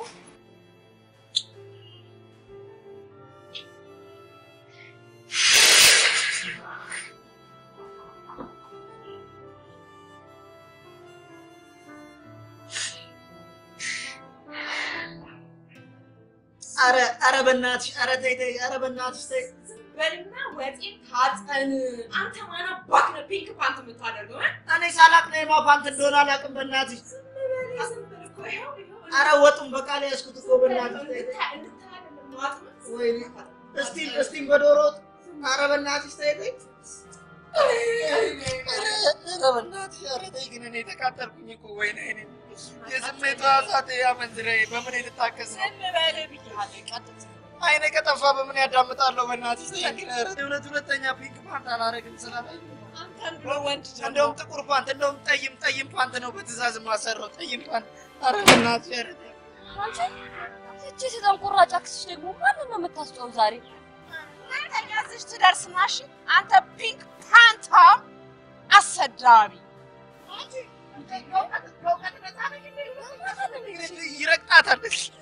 አረ አረ በእናትሽ አረ ተይ ተይ አረ በእናትሽ ተይ በልና ወጤን ታጠን። አንተ ማን አባክ ነህ ፒንክ ፓንት የምታደርገው? እ? እኔ ሳላቅ ነው የማ ፓንት እንደሆነ አላውቅም። በእናትሽ ዝም ብለህ እኮ ይኸው ይኸው አረ ወጡን በቃ ላይ ያዝኩት እኮ በእናትሽ ተይ ተይ። እንድታይ አይደለም ማጥመጥ። ወይኔ እስቲ እስቲ በዶሮ ወጥ አረ በእናትሽ ተይ ተይ። ኧረ በእናትሽ ኧረ ተይ ግን እኔ ተቃጠልኩኝ እኮ ወይኔ እኔ የስሜት ሕዋሳቴ አመንዝራዬ በምን ልታከስ ነው? ዝም በል ብዬሃለሁ። ቀጥታ አይኔ ከጠፋ በምን ያዳምጣለሁ? በእናትሽ ተይ ግን ኧረ እውነት ሁለተኛ ፒንክ ፓንት አላረግም ስላለኝ አንተን ብሎ ወንድ ደግሞ እንደውም ጥቁር ፓንት እንደውም ጠይም ጠይም ፓንት ነው በትእዛዝ የማሰራው ጠይም ፓንት። ኧረ በእናትሽ ኧረ ተይ። አንቺ እቺ ተንቆራጭ አክስሽ ደግሞ ማንን ነው የምታስጨው ዛሬ? ሁለተኛ እዚህ ትደርስና እሺ አንተ ፒንክ ፓንታም አሰዳቢ ይረግጣታል።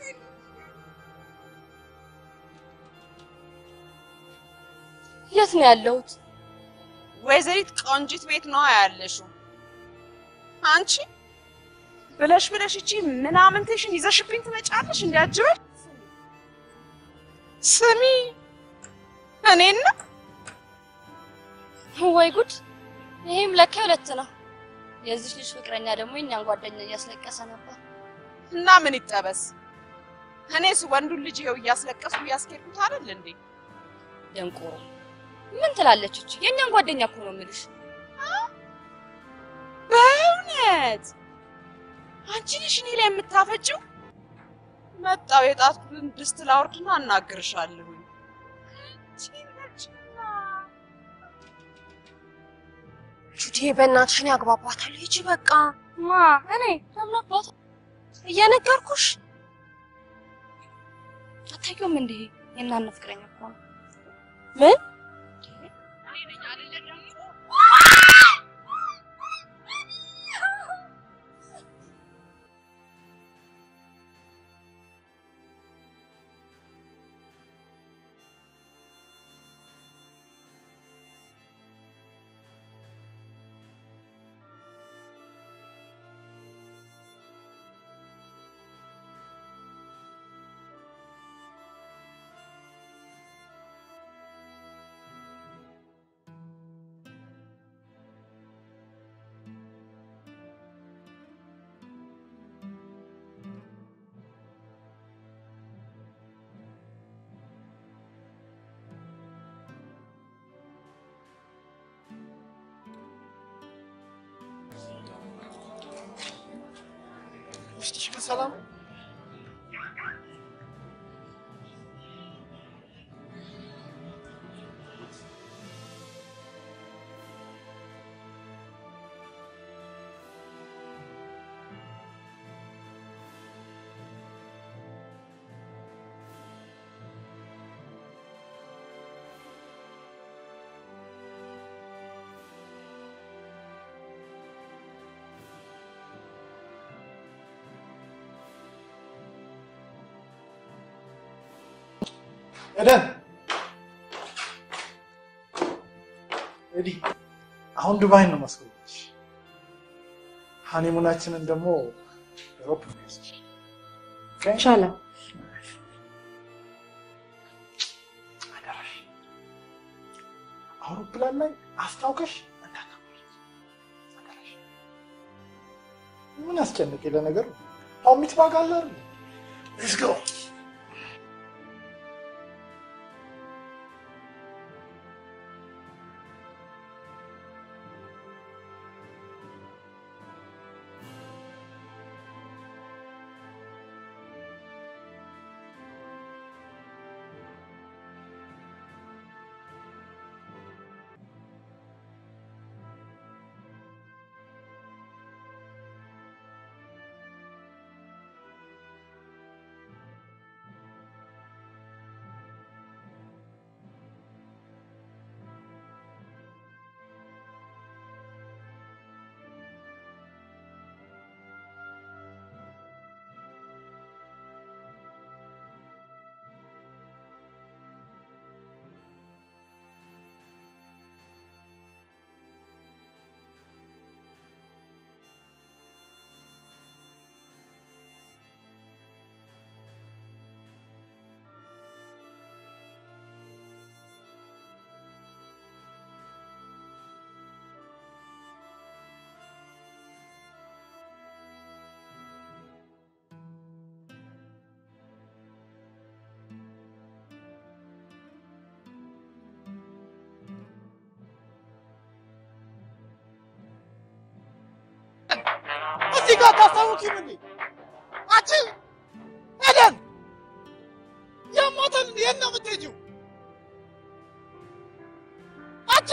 የት ነው ያለሁት? ወይዘሪት ቆንጂት ቤት ነው ያለሽው። አንቺ ብለሽ ብለሽ እቺ ምናምንትሽን ይዘሽብኝ ትመጫለሽ እንዲያጅበሽ ስሚ እኔና ወይ ጉድ! ይሄም ለካ ሁለት ነው። የዚህ ልጅ ፍቅረኛ ደግሞ የኛን ጓደኛ እያስለቀሰ ነበር። እና ምን ይጠበስ? እኔስ ወንዱን ልጅ ይኸው እያስለቀስኩ እያስኬድኩት አይደል እንዴ? ደንቆሮ ምን ትላለች እቺ? የኛን ጓደኛ እኮ ነው የምልሽ። በእውነት አንቺ ነሽ እኔ ላይ የምታፈጭው? መጣው የጣትኩትን ድስት ላውርድና አናግርሻለሁ። ጁዲ በእናትሽን ያግባባታል። ሂጂ በቃ። ማ እኔ ለምን አባት እየነገርኩሽ አታውቂውም እንዴ? የእናንተ ፍቅረኛ እኮ ነው። ምን ውስጥሽ ግን ሰላም ነው? ኤደን ኤዲ፣ አሁን ዱባይን ነው ማስገባች። ሀኒሙናችንን ደግሞ ሮፕ ነው ያዝሽ። ይቻላል። አደራሽ አውሮፕላን ላይ አስታውቀሽ እንዳታቆይ። አደራሽ። ምን አስጨነቀ? ለነገሩ አሁን ሚትባግ አለ አይደል? ሌትስ ጎ እዚህ ጋር ታስታውቂም እንዴ? አንቺ ኤደን ያሟታል እንዴ? የት ነው የምትሄጂው? አንቺ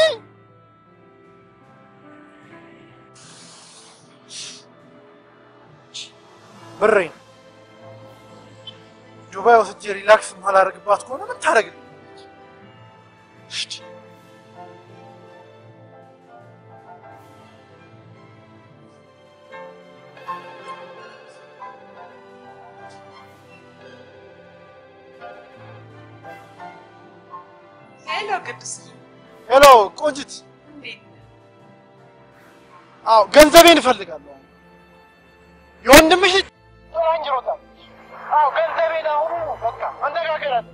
ብሬን ዱባይ ወስጄ ሪላክስ ማላደርግባት ከሆነ ምን ታደርግልኝ? ሄሎ ቅዱስ ሄሎ ቆንጅት፣ እንዴት ነህ? አዎ ገንዘቤን እፈልጋለሁ። የወንድምሽ ልጅ ጥላኝ ሮጣል። አዎ ገንዘቤን አሁኑ በቃ አነጋገራለን።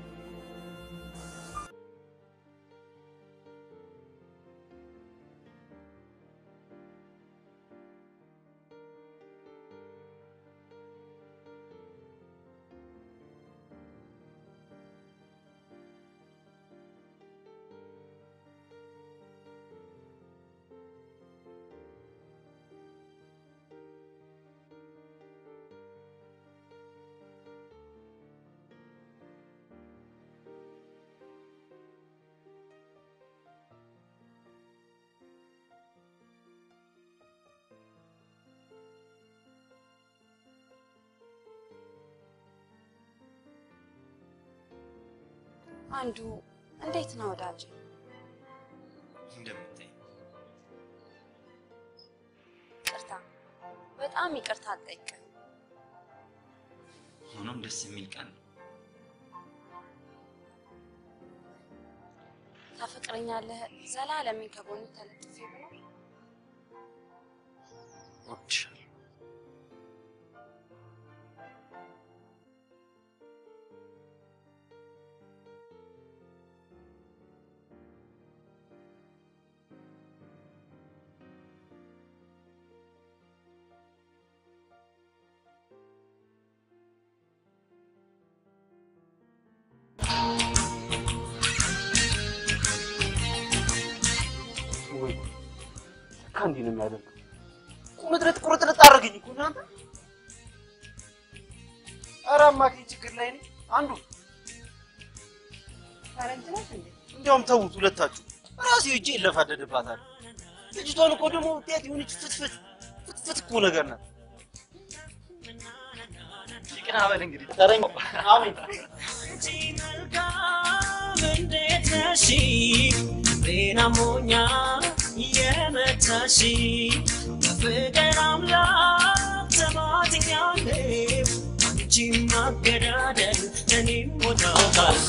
አንዱ እንዴት ነው ወዳጅ? እንደምታይ ይቅርታ፣ በጣም ይቅርታ አልጠይቅም። ሆኖም ደስ የሚል ቀን ነው። ታፈቅረኛለህ? ዘላለምን ከጎን ተለጥፌ ብኖር እወድሻለሁ። ወይ ለካ እንዲህ ነው የሚያደርገው። ቁርጥርጥ ቁርጥርጥ አደረገኝ እኮ እናንተ። ኧረ አማካኝ ችግር ላይ ነኝ። አንዱ ፈረንጅ ናት እንዴ? እንዲያውም ተዉት ሁለታችሁ፣ ራሴ እጄ ይለፋደድባታል። ልጅቷን እኮ ደግሞ ውጤት የሆነች ፍትፍት ፍትፍት እኮ ነገር ናት። ይቅና በል እንግዲህ ተረኛው አሜን እንዴት ነሽ ጤና ሞኛ የመታሽ በፍቅር አምላክ ተማትኛለሁ አንቺም ማገዳደል እኔም ሞታውታል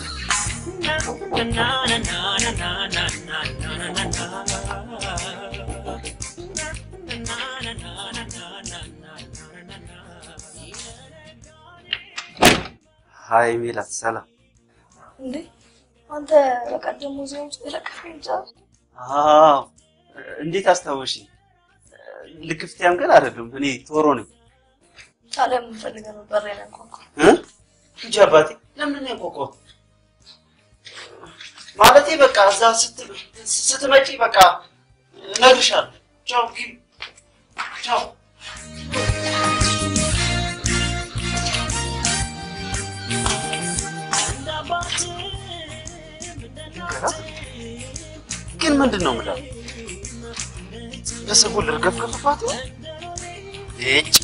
ሀይ ሜላት፣ ሰላም። እንዴ አንተ በቀደም ሙዚየም ውስጥ የለቀቀኝ እንጃ አዎ፣ እንዴት አስታወሽኝ? ልክፍትያም ግን አይደለም፣ እኔ ቶሮ ነኝ ታዲያ የምፈልገው ነበር ላይ ያንኳኳ እ? እንጂ አባቴ ለምን ነው ያንኳኳሁት? ማለቴ በቃ እዛ ስት- ስትመጪ በቃ እነግርሻለሁ። ቻው ኪም፣ ቻው። ግን ምንድን ነው የምለው? በሰጎን ልርገፍገፍባት ነው? እጭ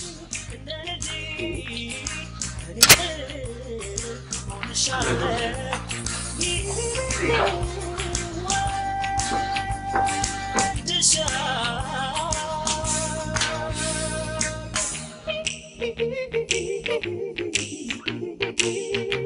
Thank you.